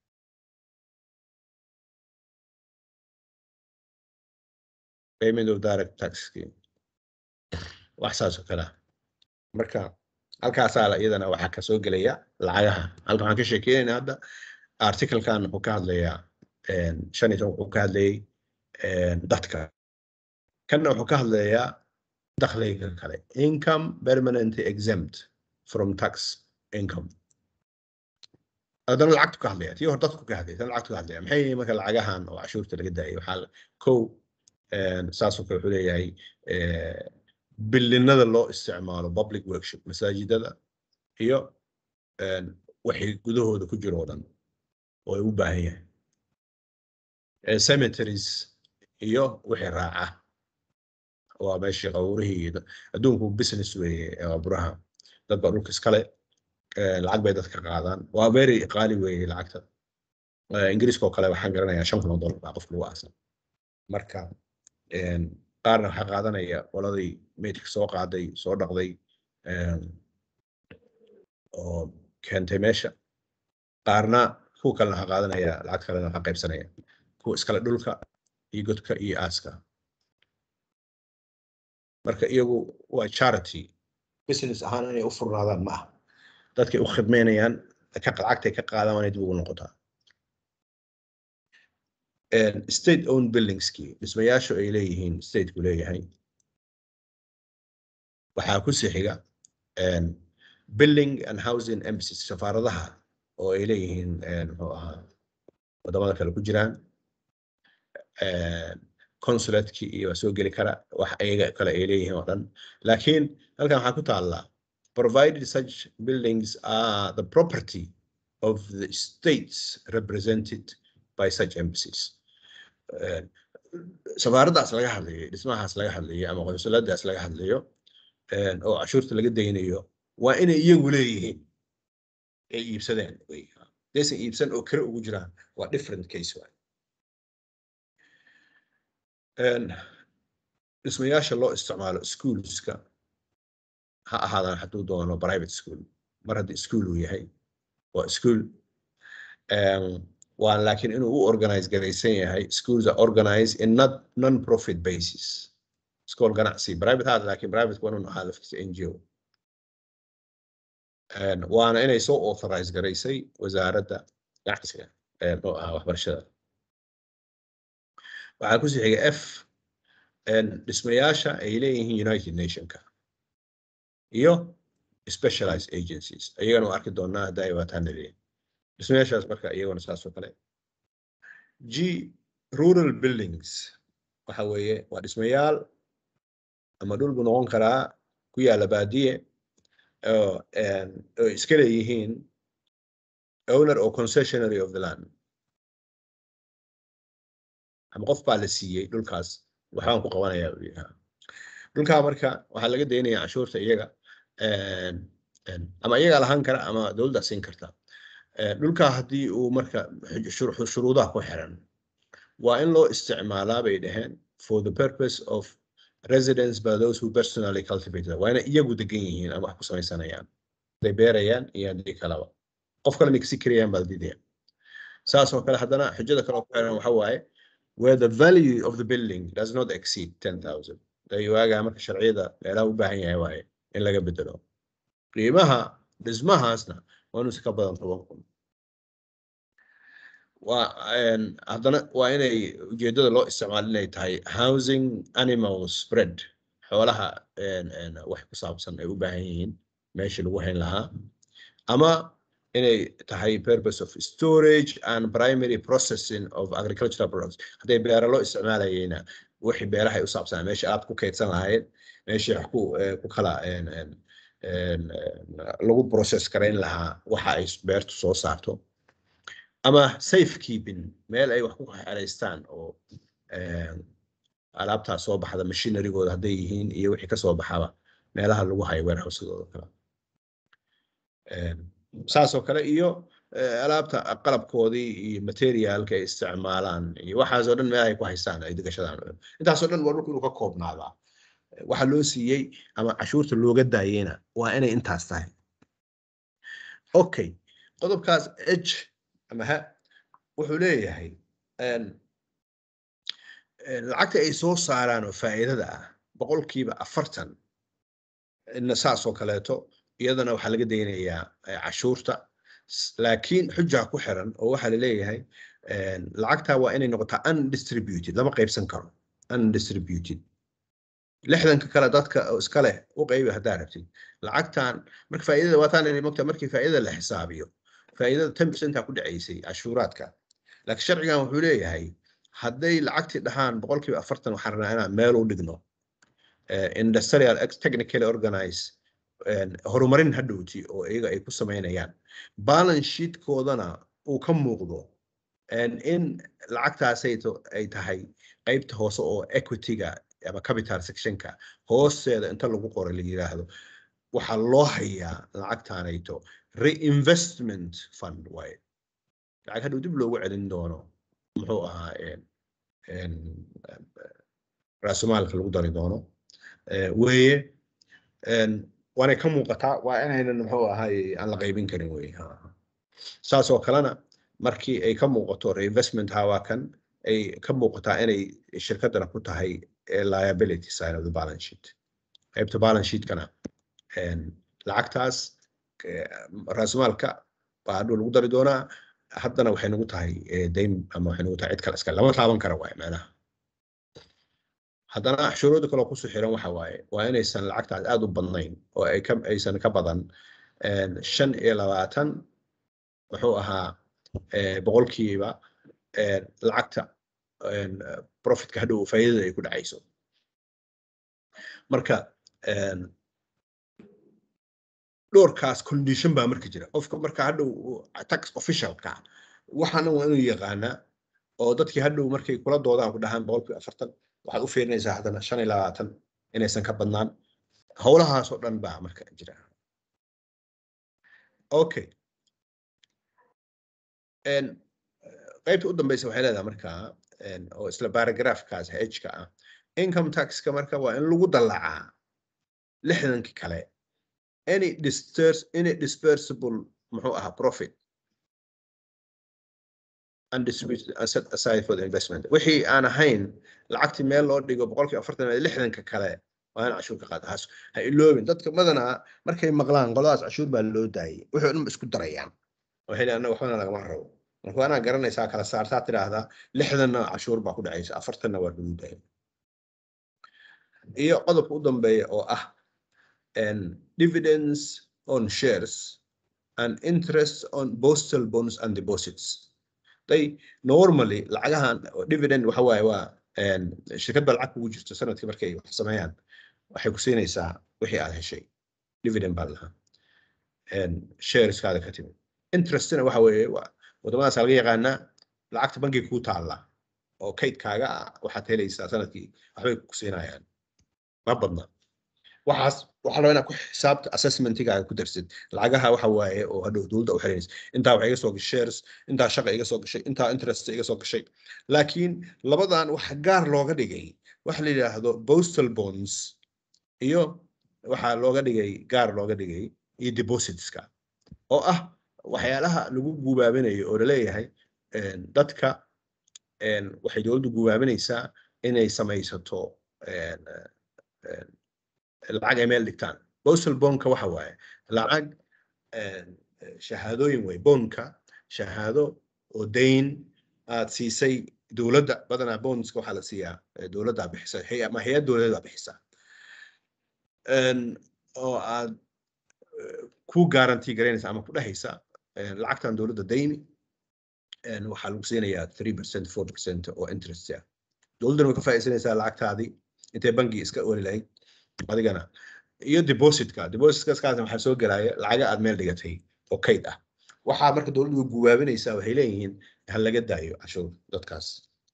payment of direct taxkii wax saas oo kale ah. marka halkaasaa la- iyadana waxaa ka soo gelaya lacagaha halkan waxaan ka sheekeynaynaa hadda articlekan wuxuu ka hadlayaa een, shan iyo toban wuxuu ka hadlayay een, dadka kanna wuxuu ka hadlayaa dakhliga kale income permanently exempt from tax income haddana lacagtu ka hadlaya tii hore dadku ka hadlaya tan lacagtu ka hadlaya maxay yihiin marka lacagahan oo cashuurta laga daayay waxaa la- kow een, saasoo kale wuxuu leeyahay eh, bilinada loo isticmaalo public workshop masaajidada iyo een, wixii gudahooda ku jiro oo dhan oo ay u baahan yahay Eh, cemeteries iyo wixii raaca waa meeshii qawrihii iyo da- adduunku business weeye ee waa buraha dad baa dhulka iskale eh, lacag bay dadka qaadaan waa very qaali weeye lacagta Eh, ingiriiska oo kale waxaan garanayaa shan kun oo dollar baa qofka lagu aasan marka een, qaarna waxaa qaadanaya qoladii meydka soo qaaday soo dhaqday een, oo keentay meesha qaarna kuwa kalena waxaa qaadanaya lacag kalena waxaa qaybsanaya kuwa iskale dhulka iyo godka iyo aaska marka iyagu waa charity business ahaan inay u furnaadaan ma aha dadkay u khidmeynayaan ka lacagtay ka qaadaan waanay dib ugu noqotaa And state owned buildingskii dhismayaashu ay leeyihiin stateku leeyahay waxaa ku sii xiga and building and housing embassies safaaradaha oo ay leeyihiin een, muxuu ahaa wadamada kale ku jiraan consulatekii iyo waa soo geli kara wax ayaga kale ay leeyihiin oo dhan laakiin halkan waxaa ku taallaa provided such buildings are the property of the states represented by such embassies Eh, safaaraddaas laga hadlayo dhismahaas laga hadlayo ama qonsuladaas laga hadlayo eh, oo cashuurta laga daynayo waa inay iyagu leeyihiin ay iibsadeen wey daysan iibsan oo kale ugu jiraan waa different case waay Een, dhismayaasha loo isticmaalo schoolska ha ahaadaan hadduu doono private school mar haddii school uu yahay waa school Een, waa laakiin inuu u organize garaysan yahay schools are organized in not non-profit basis school ganacsi private haad laakiin private waa inuu ahaa laftiisa NGO Een, waana inay soo authorize garaysay wasaaradda ganacsiga ee oo ahaa waxbarashada waxaa ku sii xiga f een, dhismayaasha ay leeyihiin united nationka iyo specialized agencies iyagana waa arki doonaa hadda ay waataan leeyihin dhismayaashaas marka iyaguna saas oo kale g rural buildings waxa weeye waa dhismayaal ama dhul buu noqon karaa ku yaala baadiye oo een, oo iska leeyihiin owner or concessionary of the land ama qof baa la siiyey dhulkaas waxbaan ku qabanayaa uu yidhi. dhulkaa marka waxaa laga daynaya canshuurta iyaga een, een, ama iyagaa lahaan kara ama dowladdaa siin karta Eh, dhulkaa haddii uu marka shuru- shuruudaha ku xiran waa in loo isticmaalaa bay dhaheen for the purpose of residence by those who personally cultivate it. waa inay iyagu degan yihiin ama wax ku samaysanayaan haday beerayaan iyo haddii kalaba qof kalena kasi karayaan baa la diidaya saas oo kale haddana xujada kale oo ku xiran waxa waaye where the value of the building does not exceed 10,000 day waagaa marka sharciyada meelaha u baahan yahay waaye in laga bedelo qiimaha dhismahaasna waa inuu si ka badan toban kun waa een, haddana waa inay ujeedada loo isticmaalo inay tahay housing animal spread xoolaha een, een, wax ku saabsan ay u baahan yihiin meeshii lagu hayn lahaa ama inay tahay purpose of storage and primary processing of agricultural products hadday beera loo isticmaalayeyna wixii beeraha ay u saabsanaa meeshii aad ku kaydsan lahayd meeshii wax ku eh, ku kala een, een, een, een, lagu process garayn lahaa waxa ay beertu soo saarto ama safe keeping meel ay wax ku xereystaan oo een, alaabtaa soo baxda machinerygooda hadday yihiin iyo wixii ka soo baxaba meelaha lagu hayo warehousedooda kale Een, saas oo kale iyo eh, alaabta qalabkoodii iyo materialka ay isticmaalaan iyo waxaas oo dhan meel ay ku haystaan ay degashadaan intaasoo dhan waa dhulku inuu ka koobnaadaa waxa loo siiyey ama cashuurta looga daayeyna waa inay intaas tahay okay qodobkaas h ama ha wuxuu leeyahay een, een, lacagta ay soo saaraan oo faa'iidada ah boqolkiiba afartan ina saas oo kaleeto iyadana waxaa laga daynayaa eh, cashuurta S- laakiin xujaa ku xiran oo waxaa laleeyahay een, lacagtaa waa inay noqotaa undistributed lama qaybsan karo undistributed lixdanka kale dadka oo iska leh u qaybi haddaa rabtid lacagtan marka faa'iidada waataan inay mogtaa markii faa'iidada la xisaabiyo faa'iidada ten percentaa ku dhacaysay cashuuraadka laakiin sharcigan wuxuu leeyahay hadday lacagtii dhahaan boqolkiiba afartan waxaan rabnaa inaan meel u dhigno eh, industrial ex- technically organize een, horumarin hadhowti oo iyaga ay ku samaynayaan balance sheetkoodana uu ka muuqdo een, in lacagtaasay to- ay tahay qaybta hoose oo equity-ga ama capital sectionka hoosteeda inta lagu qoray la yiraahdo waxaa loo hayaa lacagtaanayto reinvestment fund waaye lacag hadhow dib loogu celin doono muxuu ahaa een, een, raasumaalka lagu dari doono Eh, weeye een, waanay ka muuqataa waa inaynan muxuu ahaay aan la qaybin karin weye Ha. saas oo kalena markii ay ka muuqato reinvestment hawa kan ay ka muuqataa inay shirkadana ku tahay eh, liability side of the balance sheet qaybta balance sheetkana een, lacagtaas eh, raasumaalka baa hadhow lagu dari doonaa haddana waxay nagu tahay eh, dayn ama waxay nagu tahay cid kale iska lama taaban kara waaye macnaha haddana shuruuda kaloo kusoo xiran waxa waaye waa inaysan lacagtaas aad u badnayn oo ay ka aysan ka badan een, shan iyo labaatan muxuu ahaa eh, boqolkiiba eh, lacagta eh, profitka hadhow faa'iidada ay ku dhacayso marka eh, dhowrkaas condition baa marka jira qofka marka hadhow uu tax officialka waxaana waa inuu yaqaanaa oo dadkii hadhow markay kula doodaan ku dhahaan boqolkiiba afartan waxaad u fiirinaysaa haddana shan iyo labaatan inaysan ka badnaan howlahaas oo dhan baa marka jira okay En, eh, qaybta u dambeysa waxay leedahay marka en, oo isla paragraphkaas hka ah income taxka marka waa in lagu dallacaa lixdanki kale any disters any dispersible muxuu ahaa profit undistributed and set aside for the investment wixii aan ahayn lacagtii meel loo dhigo boqolkiiba afartan iyo lixdanka kale waa in cashuur ka qaata haas ha iloobin dadka badanaa markay maqlaan qoladaas cashuur baa loo daayay wixii oo dhan ba isku darayaan waxay leeyihin, "Annaga waxbana lagama rabo marka waa inaad garanaysaa kala saartaa tidhaahdaa lixdanna cashuur baa ku dhacaysa afartanna waa lagu daayay iyo qodobka u dambeeya oo ah en, dividends on shares and interest on postal bonds and deposits they normally lacagahan oo dividend waxa waaye waa en, shirkad baa lacag kugu jirto sanadkii markay wax sameeyaan waxay ku siinaysaa wixii aad heshay dividend baa lahaa shareskaada ka timid interestna waxa weeye waa wadamadaas laga yaqaanaa lacagta bankiga kuu taalla oo kaydkaaga ah waxaad helaysaa sanadkii waxbay ku siinayaan ma badna waxaas waxaa rabaa inaad ku xisaabta assessmentigaaga ku darsid lacagaha waxa waaye oo hadhow dowladda u xiranaysa intaa waxa iga soo gashay shares intaa shaqa iga soo gashay intaa interest iga soo gashay laakiin labadan waxa gaar looga dhigay waxa la yidhaahdo postal bonds iyo waxaa looga dhigay gaar looga dhigay iyo depositska oo ah waxyaalaha lagu gubaabinayo oo laleeyahay en, dadka en, waxay dowladdu gubaabinaysaa inay samaysato en, en, lacag ay meel dhigtaan postal bonka waxa waaye lacag en, shahaadooyin wey bonka shahaado oo dayn aad siisay dowladda badanaa bonska waxaa la siiyaa eh, dowladdaa bixisa hay- ama hay-ad dowladeed baa bixisa En, oo aad eh, ku guarantee garaynaysa ama ku dhehaysa eh, lacagtan dowladda dayni en, waxaa lagu siinayaa three percent four percent oo interest ah dowladdana way ka faa'iidsanaysaa lacagtaadii intay bangi iska oli lahayd adigana iyo depositka depositkaskaasna waxaa soo gelaya lacaga aad meel dhigatay oo kayd ah waxaa marka dowladdu way guwaabinaysaa waxay leeyihiin ha laga daayo cashuur dadkaas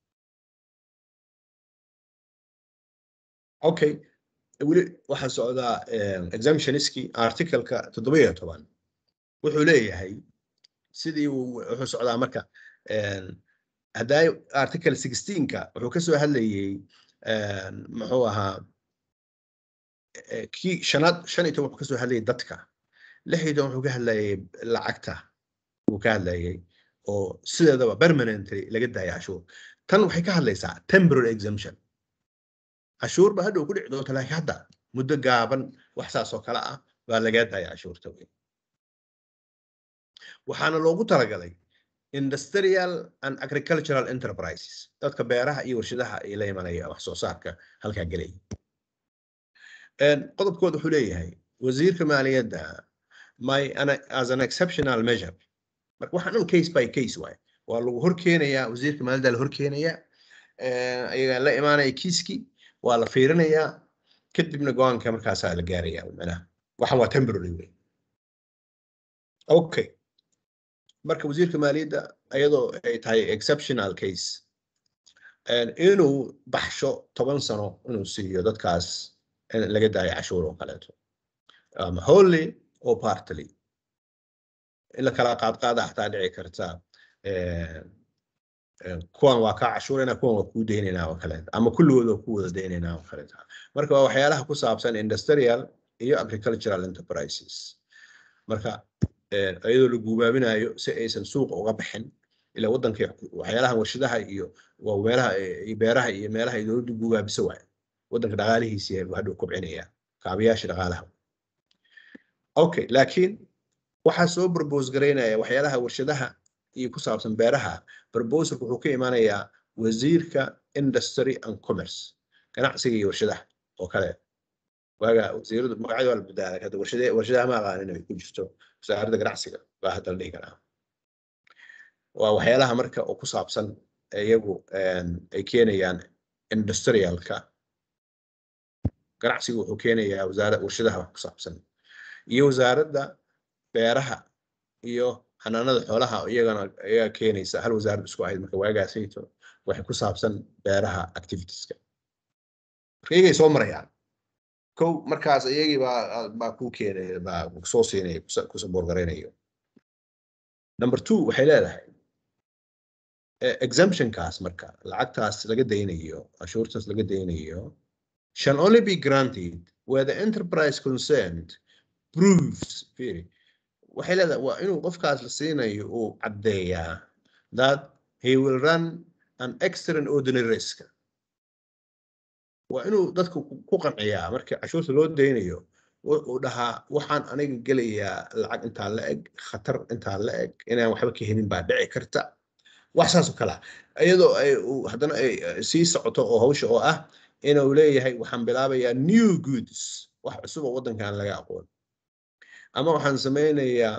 okay weli waxaa socdaa em, exemptioniski articleka toddoba iyo toban wuxuu leeyahay sidii uu wuxuu socdaa marka em, haddaa article sixteenka wuxuu kasoo hadlayay em, muxuu ahaa eh, kii shanaad shan iyo toban wuxuu kasoo hadlayay dadka lix iyo toban wuxuu ka hadlayay lacagta uu ka hadlayay oo sideedaba permanently laga daaya cashuur tan waxay ka hadlaysaa temporary exemption cashuur ba hadhow ku dhici doonta laakiin hadda muddo gaaban wax saas oo kale ah baa lagaa daaya cashuurta wey waxaana loogu talagalay industrial and agricultural enterprises dadka beeraha iyo warshadaha ay la imanaya wax soo saarka halkaa gelaya En, qodobkooda wuxuu leeyahay wasiirka maaliyadda my ana- as an exceptional measure marka waxaan dhan case by case waaye waa lagu horkeenayaa wasiirka maaliyadda la horkeenayaa Eh, ayagaa la imaanaya kiiskii waa la fiirinayaa kadibna go-aanka markaasaa la gaaraya macnaha waxan waa temporary wey okay marka wasiirka maaliyadda ayadoo ay tahay exceptional case en, inuu baxsho toban sano inuu siiyo dadkaas in laga daayo cashuur oo kaleeto ama wholly or partly in la kala qaadqaada xataa dhici karta eh, eh, kuwan waa kaa cashuurayna kuwan waa kuu deynaynaa oo kaleeta ama kulligood waa ku wada deynaynaa oo kaleeta marka waa waxyaalaha ku saabsan industrial iyo agricultural enterprises marka eh, iyadoo la guubaabinayo si aysan suuqa uga bixin ila waddanka waxyaalaha warshadaha iyo waa meelaha eh, iyo beeraha iyo meelaha ay dowladdu guubaabiso waaye waddanka dhaqaalihiisi buu hadhow kobcinaya kaabayaasha dhaqaalaha okay laakiin waxaa soo propose garaynaya waxyaalaha warshadaha iyo ku saabsan beeraha proposalku wuxuu ka imanayaa wasiirka industry and commerce ganacsiga iyo warshadaha oo kale waaga wasiiradu magacyada waa la bedelay hadda warshade warshadaha ma aqaanin ay ku jirto wasaaradda ganacsiga baa hadda la dhihi karaa waa waxyaalaha marka oo ku saabsan iyagu ay keenayaan industrialka ganacsigu wuxuu keenayaa wasaara warshadaha wax ku saabsan iyo wasaaradda beeraha iyo xanaanada xoolaha iyagana ayaa keenaysa hal wasaarad isku ahayd marka waagaasayto waxay ku saabsan beeraha activitieska marka iyagay soo marayaan kow markaas iyagii baa baa kuu keenaya baa soo siinaya ku saboorgaraynayo number two waxay leedahay exemptionkaas marka lacagtaas laga daynayo cashuurtaas laga daynayo shall only be granted where the enterprise concerned proves fiiri waxay leedahay waa inuu qofkaas la siinayo uu caddeeyaa that he will run an extraordinary risk waa inuu dadku ku qanciyaa marka cashuurta loo daynayo uu dhahaa waxaan aniga gelayaa lacag intaa la eg khatar intaa la eg inaan waxba ka helin baa dhici karta wax saas oo kale ah iyadoo ay haddana ay sii socoto oo hawsha oo ah inuu leeyahay waxaan bilaabayaa new goods wax cusub oo waddankan laga aqoon ama waxaan sameynayaa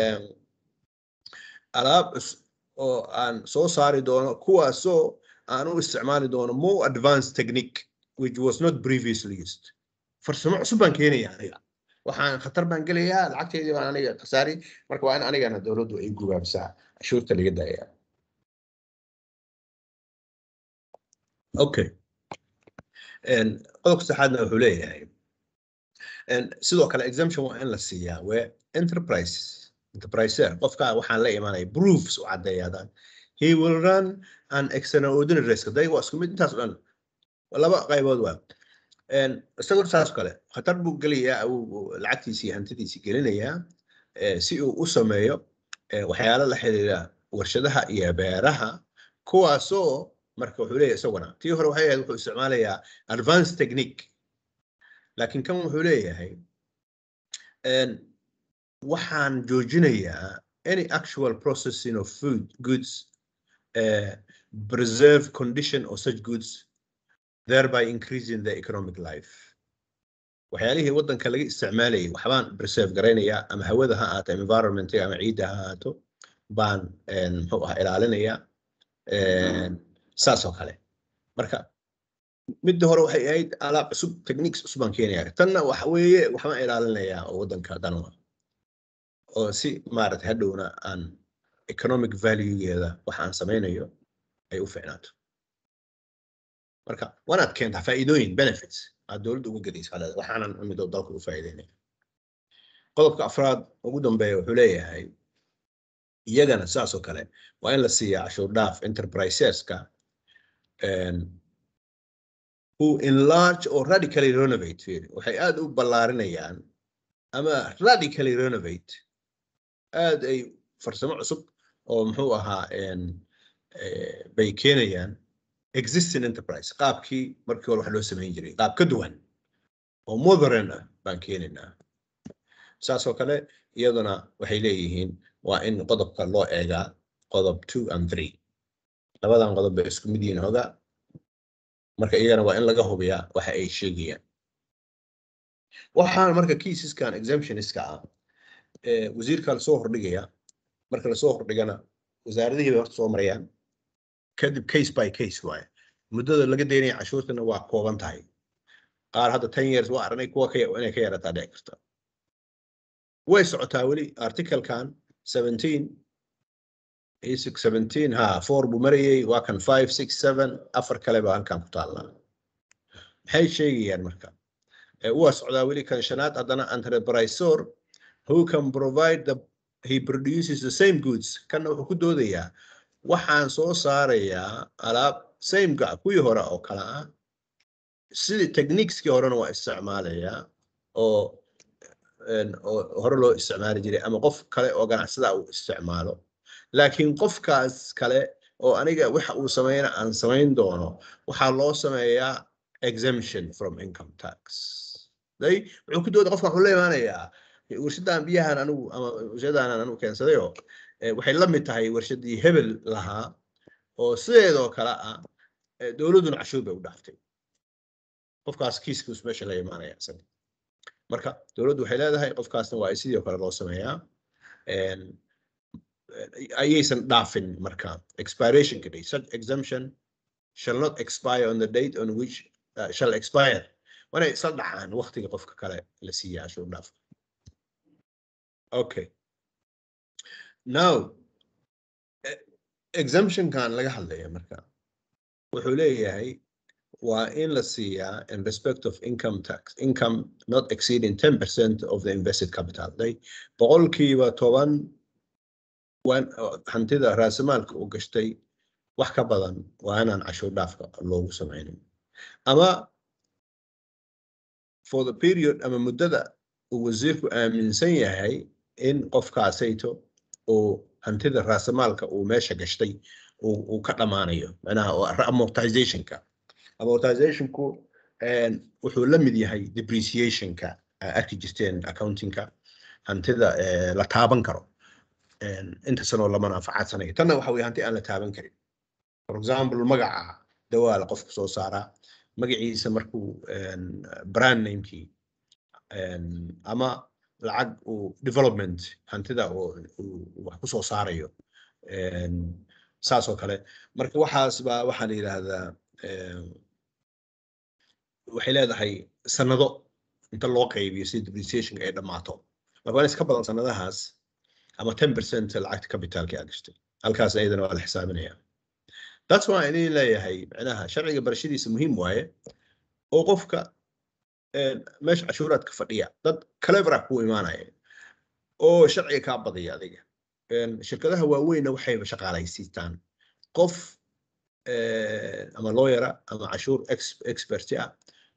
alaab oo aan soo saari doono kuwaasoo aan u isticmaali doono more advanced technique which was not previously used farsamo cusub baan keenaya aniga waxaan khatar baan gelayaa lacagteydii baan aniga khasaari marka waa in anigana dowladdu ay gubaabsaa cashuurta laga daayaa okay qodobka saxaadna wuxuu leeyahay sidoo kale exemption waa in la siiyaa where enterprise enterpriser qofka waxaan la imanaya proofs u caddeeyaadaan he will run an extraordinary risk day waa isku mid intaas o dhan laba qaybood waa isagoo saas kale khatar buu gelayaa lacagtiisii iyo hantidiisii gelinayaa si uu u sameeyo waxyaalo la xiriira warshadaha iyo beeraha kuwaasoo marka wuxuu leeyahay isaguna tii hore waxay ahayd wuxuu isticmaalayaa advanced technique laakiin kan wuxuu leeyahay waxaan joojinayaa any actual processing of food goods uh, preserve condition of such goods thereby increasing the economic life waxyaalihii waddanka laga isticmaalayay waxbaan preserve garaynayaa ama hawada ha ahaato environmentiga ama ciidda ha ahaato baan muxuu ah ilaalinayaa saas oo kale marka midda hore waxay ahayd alaab cusub techniques cusub baan keenaya tanna waxa weeye waxbaan ilaalinayaa oo waddanka danwa oo si maarata hadhowna aan economic valuegeeda waxa aan samaynayo ay u ficnaato marka waanaad keentaa faa'iidooyin benefits aad dowladda uga gedaysa haleeda waxaanan mido dalka u faa'iideynaya qodobka afraad ugu dambeeya wuxuu leeyahay iyagana saas oo kale waa in la siiyaa cashuur dhaaf enterpriseska who enlarge or radically renovate fiiri waxay aad u ballaarinayaan ama radically renovate aad ay farsamo cusub oo muxuu ahaa bay keenayaan existing enterprise qaabkii markii hore wax loo samayn jiray qaab ka duwan oo modern ah baan keenaynaa saas oo kale iyaduna waxay leeyihiin waa in qodobka loo eegaa qodob two and three labadan qodob bay isku mid yihiin hoga marka iyagana waa in laga hubiyaa waxa ay sheegayaan waxaan marka kiisaskan exemptioniska ah wasiirka lasoo hordhigaya marka lasoo hordhigana wasaaradihii bay horta soo marayaan kadib case by case waaye muddada laga daynaya cashuurtana waa kooban tahay qaar hadda ten years waa aragnay kuwa inay ka yarataa dhici karta way socotaa weli articlekan seventeen isig seventeen ha four buu marayay waa kan five six seven afar kale baa halkan ku taallaa maxay sheegayaan marka waa socdaa weli kan shanaad haddana entreprisor who can provide the he produces the same goods kanna wuxuu ku doodayaa waxaan soo saarayaa alaab samega kuwii hore oo kale ah sidii techniqueskii horena waa isticmaalayaa oo oo hore loo isticmaali jiray ama qof kale oo ganacsada uu isticmaalo laakiin qofkaas kale oo aniga waxa uu sameyna aan samayn doono waxaa loo sameeyaa exemption from income tax day wuxuu ku dooda qofka wuxuu la imaanayaa warshadan biyahan anigu ama warshadan anigu keensadayo waxay la mid tahay warshadii hebel lahaa oo sideedoo kale ah dowladduna cashuur bay u dhaaftay qofkaas kiiskiisu meesha la imaanaya isaga marka dowladdu waxay leedahay qofkaasna waa sidoo kale loo sameeyaa ayaysan dhaafin marka expirationka date such exemption shall not expire on the date on which uh, shall expire waana isla dhacaan waqtiga qofka kale la siiya cashuur dhaaf okay now e- exemptionkan laga hadlaya marka wuxuu leeyahay waa in la siiyaa in respect of income tax income not exceeding 10% of the invested capital day boqolkiiba toban waan hantida raasamaalka u gashtay wax ka badan waa inaan cashuur dhaafka loogu samaynin ama for the period ama muddada uu wasiirku aaminsan yahay in qofkaasayto uu hantida raasamaalka uu meesha gashtay uu uu ka dhammaanayo macnaha oo amortizationka amortizationku een, wuxuu la mid yahay depreciationka aa arki jirteen accountingka hantida eh, la taaban karo een, inta sanoo lama nafacadsanayo tanna waxa weye hanti aan la taaban karin for example magaca dawaala qofku soo saaraa magaciisa markuu een, brand namekii een, ama lacag uu development hantida oo uu wax ku soo saarayo een, saas oo kale marka waxaas baa waxaa la yidhaahdaa een, waxay leedahay sanado inta loo qaybiyo si depreciationka ay dhammaato marka waa in iska badan sanadahaas ama 10% lacagta capitalka aa gashtay halkaas ayadana waa la xisaabinaya that's why idin leeyahay macnaha sharciga barashadiisa muhiim waaye oo qofka een, meesha cashuuraadka fadhiya dad clever ah ku imaanaya oo sharciga kaa badaya adiga Een, shirkadaha waaweynna waxayba shaqaalaysiistaan qof eh, ama lawyera ama cashuur ex- expert ah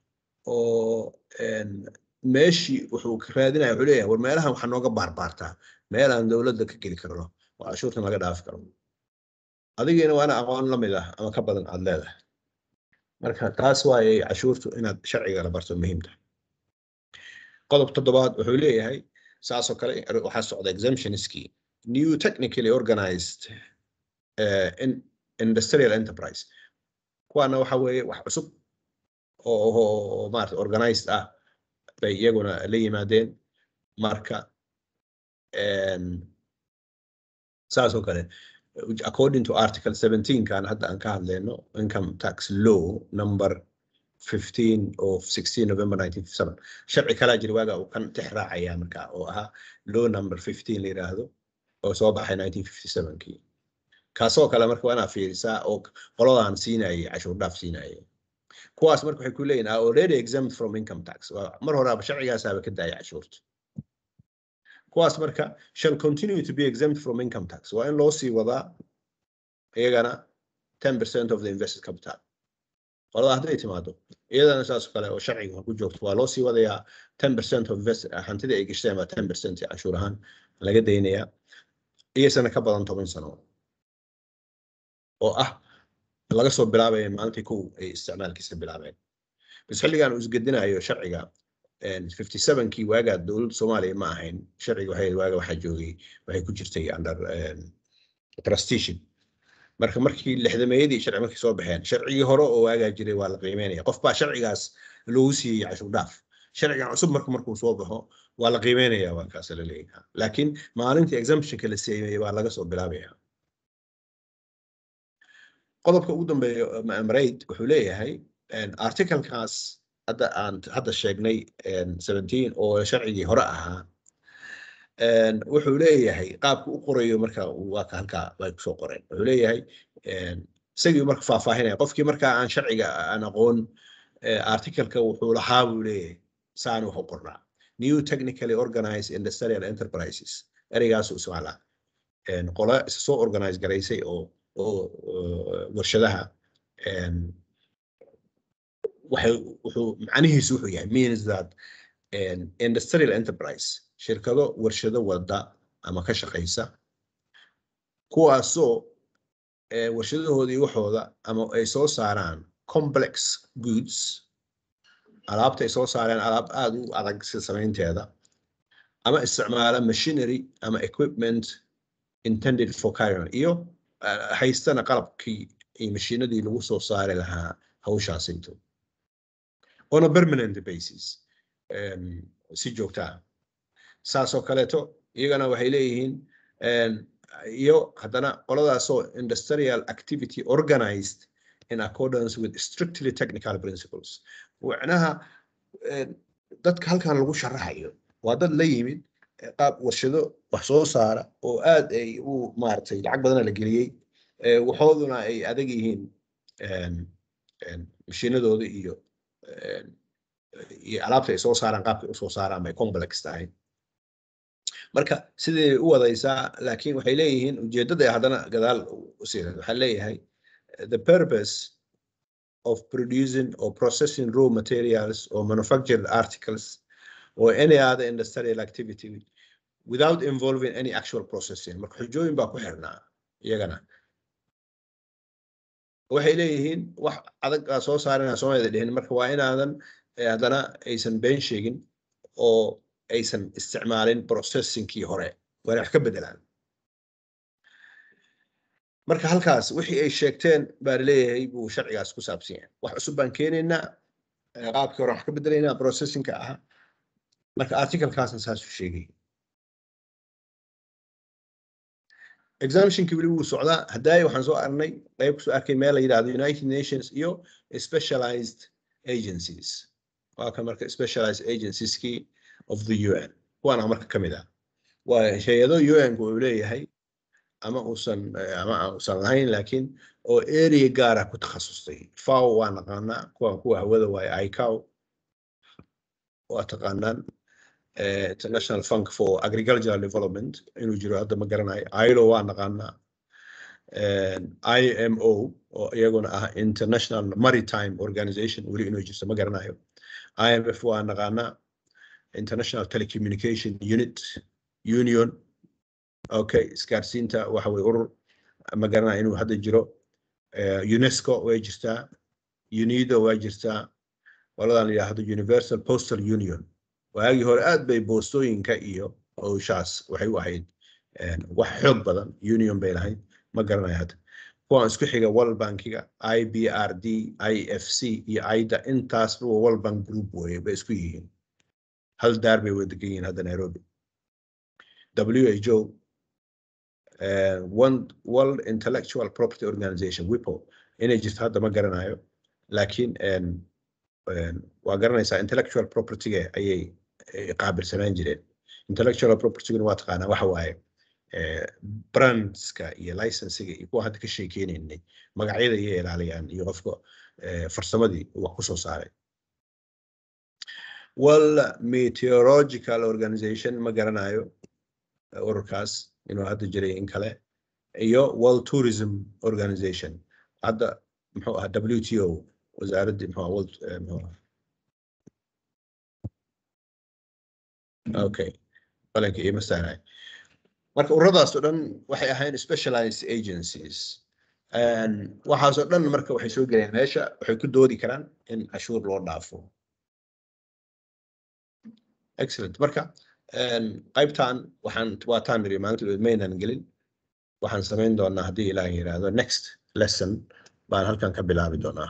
oo een, meeshii wuxuu ka raadinaya wuxuu leeyahay war meelahan waxaa nooga baarbaartaa meel aan dowladda ka geli karno oo cashuurtan laga dhaafi karo adigiina waana aqoon la mid ah ama ka badan aad leedahay marka taas waayay cashuurtu inaad sharciga la barto muhiim tahay qodob toddobaad wuxuu leeyahay saasoo kale waxaa socda exemptionskii new technically organized uh, in industrial enterprise kuwaana waxa weeye wax cusub oo oo maarata organized ah bay iyaguna la yimaadeen marka een, saas oo kale according to article 17 kan hadda aan ka hadlayno income tax law number 15 of 16 november 1957 sharci kalaa jira waaga uu kan tix raacaya marka oo ahaa law number 15 la yiraahdo oo soo baxay 1957kii kaasoo kale marka waa inaad fiirisaa oo qoladaan siinayay cashuur dhaaf siinayay kuwaas marka waxay ku leeyihin are already exempt from income tax waa mar horaaba sharcigaasaaba ka daaya cashuurta kuwaas marka shall continue to be exempt from income tax waa in loo sii wadaa iyagana 10% of the invested capital qolada hadday timaado iyadana saas oo kale oo sharciga ku joogto waa loo sii wadayaa 10% of invest hantida ay gashteen baa 10% cashuur ahaan laga daynayaa iyasana ka badan toban sano oo ah laga soo bilaabaya maalintii kow ay isticmaalkiisa bilaabeen bas xilligan uu isgedinayo sharciga 57kii waagaa dowladda soomaaliya ma ahayn sharciga waxay waaga waxaa joogay waxay ku jirtay under trusteeship marka markii lixdameeyadii sharci markay soo baxeen sharcigii hore oo waagaa jiray waa la qiimeynaya qof baa sharcigaas loogu siiyey cashuur dhaaf sharcigan cusub marka markuu soo baxo waa la qiimeynaya waa kaas la leeyahay laakiin maalintii exemptionka la sameeyey baa laga soo bilaabaya qodobka ugu dambeeya marayd wuxuu leeyahay articlekaas hadda aan hadda sheegnay 17 oo sharcigii hore ahaa wuxuu leeyahay qaabka u qorayo marka waa ka halkaa way kusoo qoreen wuxuu leeyahay isagii marka faahfaahinaya qofkii marka aan sharciga aan aqoon articleka wuxuu lahaa buu leeyahay saan wax u qornaa new technically organized industrial enterprises ereygaasuu ismaalaa qole isa soo organize garaysay oo oo warshadaha waxay wuxuu macnihiisu wuxuu yahay means that industrial enterprise shirkado warshado wada ama ka shaqaysa kuwaasoo warshadahoodii waxooda ama ay soo saaraan complex goods alaabta ay soo saareen alaab aada u adag sida samaynteeda ama isticmaala machinery ama equipment intended for carrion iyo haystana qalabkii iyo mashiinadii lagu soo saari lahaa hawshaasayto on a permanent basis si joogta ah saasoo kaleeto iyagana waxay leeyihiin iyo haddana qoladaasoo industrial activity organized in accordance with strictly technical principles macnaha eh, dadka halkan lagu sharaxayo waa dad la yimid eh, qaab warshado wax soo saara oo aad ay u maaragtay lacag badana la geliyey eh, waxooduna ay adag yihiin en, en, mashiinadooda iyo en, iyo alaabta ay soo saaraan qaabkay u soo saaraan bay complex tahay marka siday u wadaysaa laakiin waxay leeyihiin ujeeddada ay haddana gadaal u sii waxaa leeyahay the purpose of producing or processing raw materials or manufactured articles or any other industrial activity without involving any actual processing marka xujooyin baa ku xirnaa iyagana waxay leeyihiin wax adag aa soo saarana soomaalida dhihin marka waa inaadan eh, haddana aysan been sheegin oo aysan isticmaalin processingkii hore waa inay wax ka bedelaan marka halkaas wixii ay sheegteen baa leeyahay buu sharcigaas ku saabsan yahay wax cusub baan keenaynaa eh, qaabkii hore wax ka bedelaynaa processingka ahaa marka articlekaasna saasuu sheegay examinationkii weli wuu socdaa haddaay waxaan soo arnay qayb kusoo arkay meel la yidhahdo united nations iyo specialized agencies waa kan marka specialized agencieski of the un kuwaana marka ka mid ah waa hay-ado un uu leeyahay ama uusan eh, ama uusan lahayn laakiin oo area gaara ku takhasustay faw waa naqaanaa kuwan kuwa hawada waaye icow waa taqaanaan eh, international fund for agricultural development inuu jiro hadda ma garanayo ilo waa naqaanaa imo oo iyaguna ah international maritime organization weli inuu jirto ma garanayo imf waa naqaanaa international telecommunication unit union okay isgaarsiinta waxa weye urur ma garanaya inuu hadda jiro Eh, unesco way jirtaa unido waa jirtaa qoladan la yidhaahdo universal postal union waagii hore aad bay boostooyinka iyo howshaas waxay u ahayd eh, wax xoog badan union bay lahayd ma garanayo hadda kuwan isku xiga world bankiga ibrd ifc iyo aida intaasba waa world bank group weye bay isku yihiin hal daar bay wada degan yihiin hadda nairobi who uh, one world intellectual property organization wipo inay jirto hadda ma garanayo laakiin en, en, waa garanaysaa intellectual propertyga ayay eh, qaabilsanaan jireen intellectual propertyguna waa taqaanaa waxa waaye eh, brandska iyo licensiga iyo kuwa hadda ka sheekeynaynay magacyada ayay ilaaliyaan iyo qofka eh, farsamadii uu wax kusoo saaray world meteorological organization ma garanayo eh, ururkaas inuu hadda jiray in kale iyo world tourism organization hadda muxuu ahaa wto wasaaraddii muxuu ahaa world eh, muxuu ahaa okay qalinka iima saaraay marka ururadaas oo dhan waxay ahayn specialized agencies And waxaas oo dhan marka waxay soo gelayaan meesha waxay ku doodi karaan in cashuur loo dhaafo excellent marka en, qaybtan waxaan waataan niri maalinta maynan gelin waxaan samayn doonaa haddii ilaah yiraahdo next lesson baan halkan ka bilaabi doonaa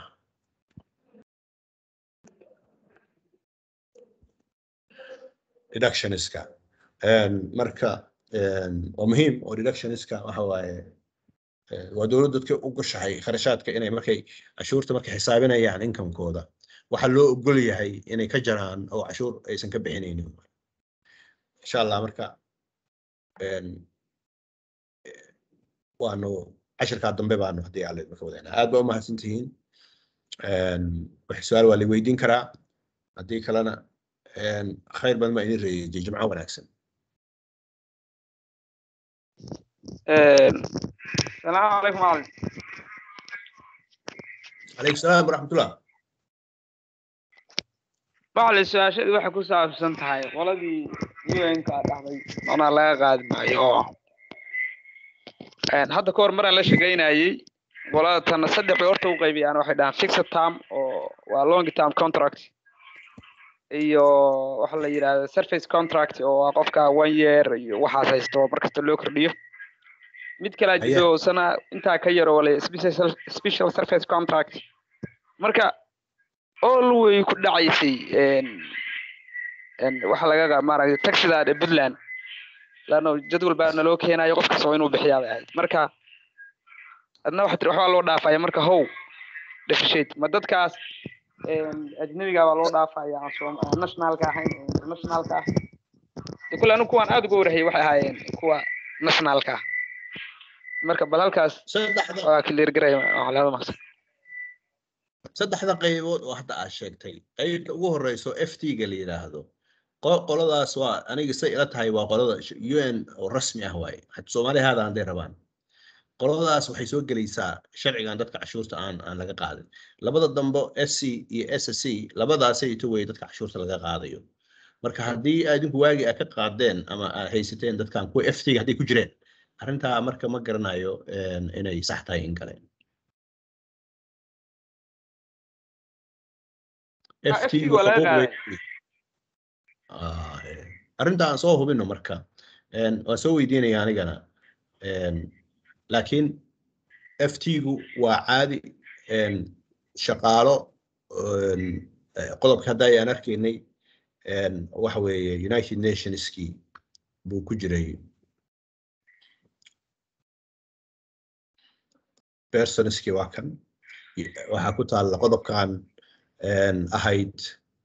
reductioniska En, marka en, waa muhiim oo reductioniska waxa waaye eh, waa dowladda dadka u gashahay kharashaadka inay markay cashuurta markay xisaabinayaan inkamkooda waxaa loo ogol yahay inay ka jaraan oo cashuur aysan ka bixinaynin insha allah marka en, eh, waanu cashirkaa dambe baanu haddii alle marka wadaynaa aad baa u mahadsantihiin En, wax su-aal waa la weydiin karaa haddii kalena en, khayr badan baa idin reeyay jimco wanaagsan salaamu calaykum macalin calaykum salaam waraxmatullah macalin su-aashadii waxay ku saabsan tahay qoladii un-ka dhacday manaa laga qaadi maayo oo hadda ka hor maraan la shaqaynayey qolada tana saddex bay horta u qaybiyaan waxay dhahaan fixed term oo waa long term contract iyo waxa la yidhahda surface contract oo waa qofka one year iyo waxaas haysto markasta loo kordhiyo mid kalaa Haye. jiro sana intaa ka yar oo la special special surface contract marka all way ku dhacaysay en- en waxa laga qa- maaragtay taxidan ee puntland laanno jadwal baa naloo keenayo qof kasta waa inuu bixiyaa bay ahayd marka adna waxaa tiri waxbaa loo dhaafaya marka how deficate ma dadkaas em, ajnabiga baa loo dhaafaya aan soom- aan nationalka ahayn ee internationalka ah de kule anigu kuwaan aad uga warhayay waxay ahaayeen kuwa nationalka ah marka bal halkaas saddexda waa clear garay waxlaada maqsan saddexda qaybood oo hadda aad sheegtay qaybta ugu horeyso f t ga la yidhaahdo qo- qoladaas waa aniga say ila tahay waa qolada sh- un oo rasmi ah waaye had soomaaliya haada hadday rabaan qoladaas waxay soo gelaysaa sharcigan dadka cashuurta aan aan laga qaadin labada dambe s c iyo s c labadaasay ito wey dadka cashuurta laga qaadayo marka haddii adinku waagi aad ka qaadeen ama aad haysateen dadkan kuwa f t ga hadday ku jireen arrintaa marka ma garanayo een, inay sax tahay in kale Ah, FT FT waa laga xuquuq qaaday. wey. Ah, eh, arrinta aan soo hubino marka een, waan soo weydiinaya anigana een, laakiin ft-gu waa caadi een, shaqaalo een, eh, qodobka hadda ayaan arkaynay een, waxa weeye united nationskii buu ku jiray personskii waa kan waxaa ku taalla qodobkan een, ahayd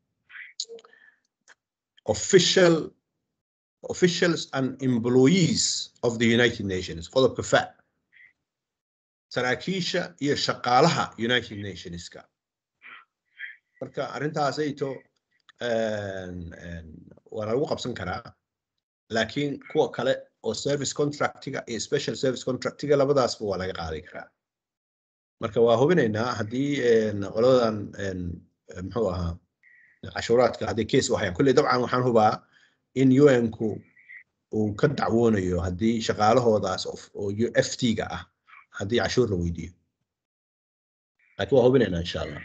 official officials and employees of the United Nations qodobka fa saraakiisha iyo shaqaalaha United Nationska marka arrintaasayto een, een, waa lagu qabsan karaa laakiin kuwa kale oo service contractiga iyo special service contractiga labadaasba waa laga qaadi karaa marka waa hubinaynaa haddii een, qoladan een, muxuu ahaa cashuuraadka haddii case u hayaan kulley dabcan waxaan hubaa in un-ku uu ka dacwoonayo haddii shaqaalahoodaas of- oo f t-ga ah haddii cashuur la weydiiyo laakiin waa hubinaynaa insha allah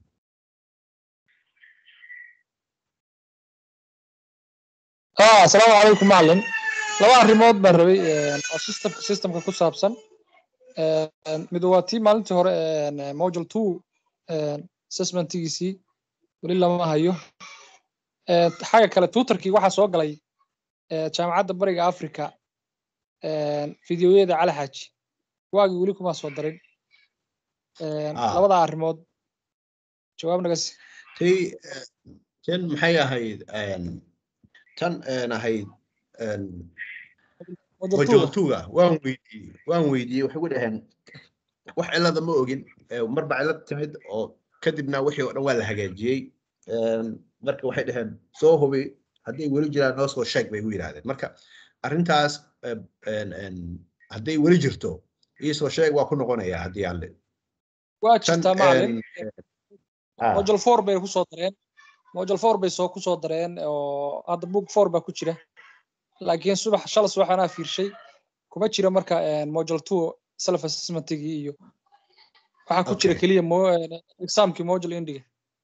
ah asalaamu calaykum macalin laba arrimood baan rabay een, oo systemka systemka ku saabsan Een, mid waa tii maalintii hore een, module two een, assessmentigiisii weli lama hayo Een, xagga kale tuutarkii waxaa soo galay ee, jaamacadda bariga africa een, fideoyada cali xaaji waagii weli kuma soo darin Een, Ah. labada arrimood jawaab naga si tii eh, tan maxay ahayd een, tan een, ahayd een, module two wajootuga waan weydiiyey waan weydiiyey waxay ku dhaheen wax cilada ma ogin eh, marba cilad timid oo kadibna wixii oo dhan waa la hagaajiyey Een, marka waxay dhaheen soo hubi hadday weli jiraan noo soo sheeg bay igu yidhahdeen marka arrintaas eh, een, een, hadday weli jirto iisoo sheeg waa ku noqonayaa haddii aan le waa tan jirtaa macalin een, ah, module four bay kusoo dareen module four bay soo kusoo dareen oo hadda book four baa ku jira laakiin subax shala subax anaa fiirshay kuma jira marka een, module two self assessmentigii iyo waxaa ku jira Okay. keliya mo- een, examkii module indiga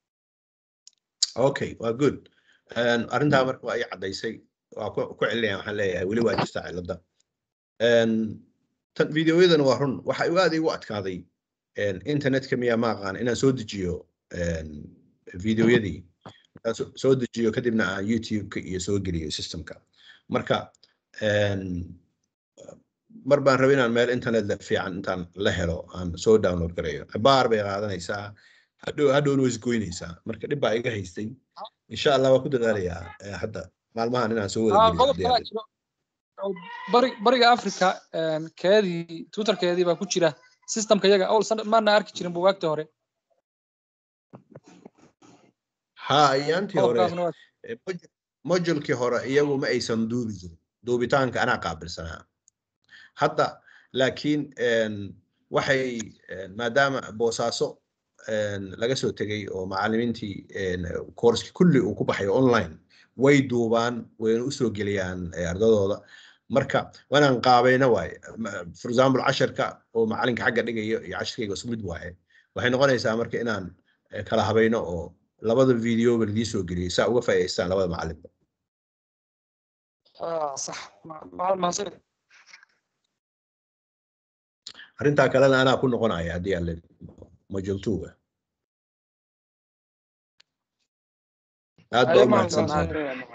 okay waa good Een, arrintaa marka waa ii caddaysay waa ku ku celinaya waxaan leeyahay weli waa jirtaa cilada Een, tan videoyadan waa run waxa igu aad igu adkaaday een, internetka miyaa ma aqaan inaan soo dejiyo een, videoyadii inaan so- soo dejiyo kadibna aan youtube-ka iyo soo geliyo systemka marka een, mar baan rabay inaan meel internet le- fiican intaan la helo aan soo download garayo baar bay qaadanaysaa hadhow hadhowna way isgoynaysaa marka dhib baa iga haystay insha allah waa ku dadaalayaa eh, hadda maalmahan inaan soo wada Ah, geliyo qodob haddii kalaa aan- jiro oo bari- bariga africa een, keedii twitterkeedii baa ku jira systemka iyaga awal san maana arki jirin buugaagta hore ha ayaantii hore qodobkaasna waa eh, modu- modulkii hore iyagu ma aysan duubi jirin duubitaanka anaa qaabilsanaa hadda laakiin een, waxay een, maadaama boosaaso een, laga soo tegay oo macallimiintii een, koorski kulli uu ku baxayo online way duubaan wayna usoo geliyaan eh, ardadooda marka waanaan qaabayna waaye Ma- for example casharka oo macallinka xagga dhigayo iyo casharkayga isku mid waaye waxay noqonaysaa marka inaan eh, kala habayno oo labada videoba lidii soo geliyay saa uga faa'iidaystaan labada macallinba ah, sax Ma- macalin mahadsan arrintaa kalena anaa ku noqonaya haddii aan le module two-ga aad baa Ayo, u macalin, mahadsantahay mahadsan.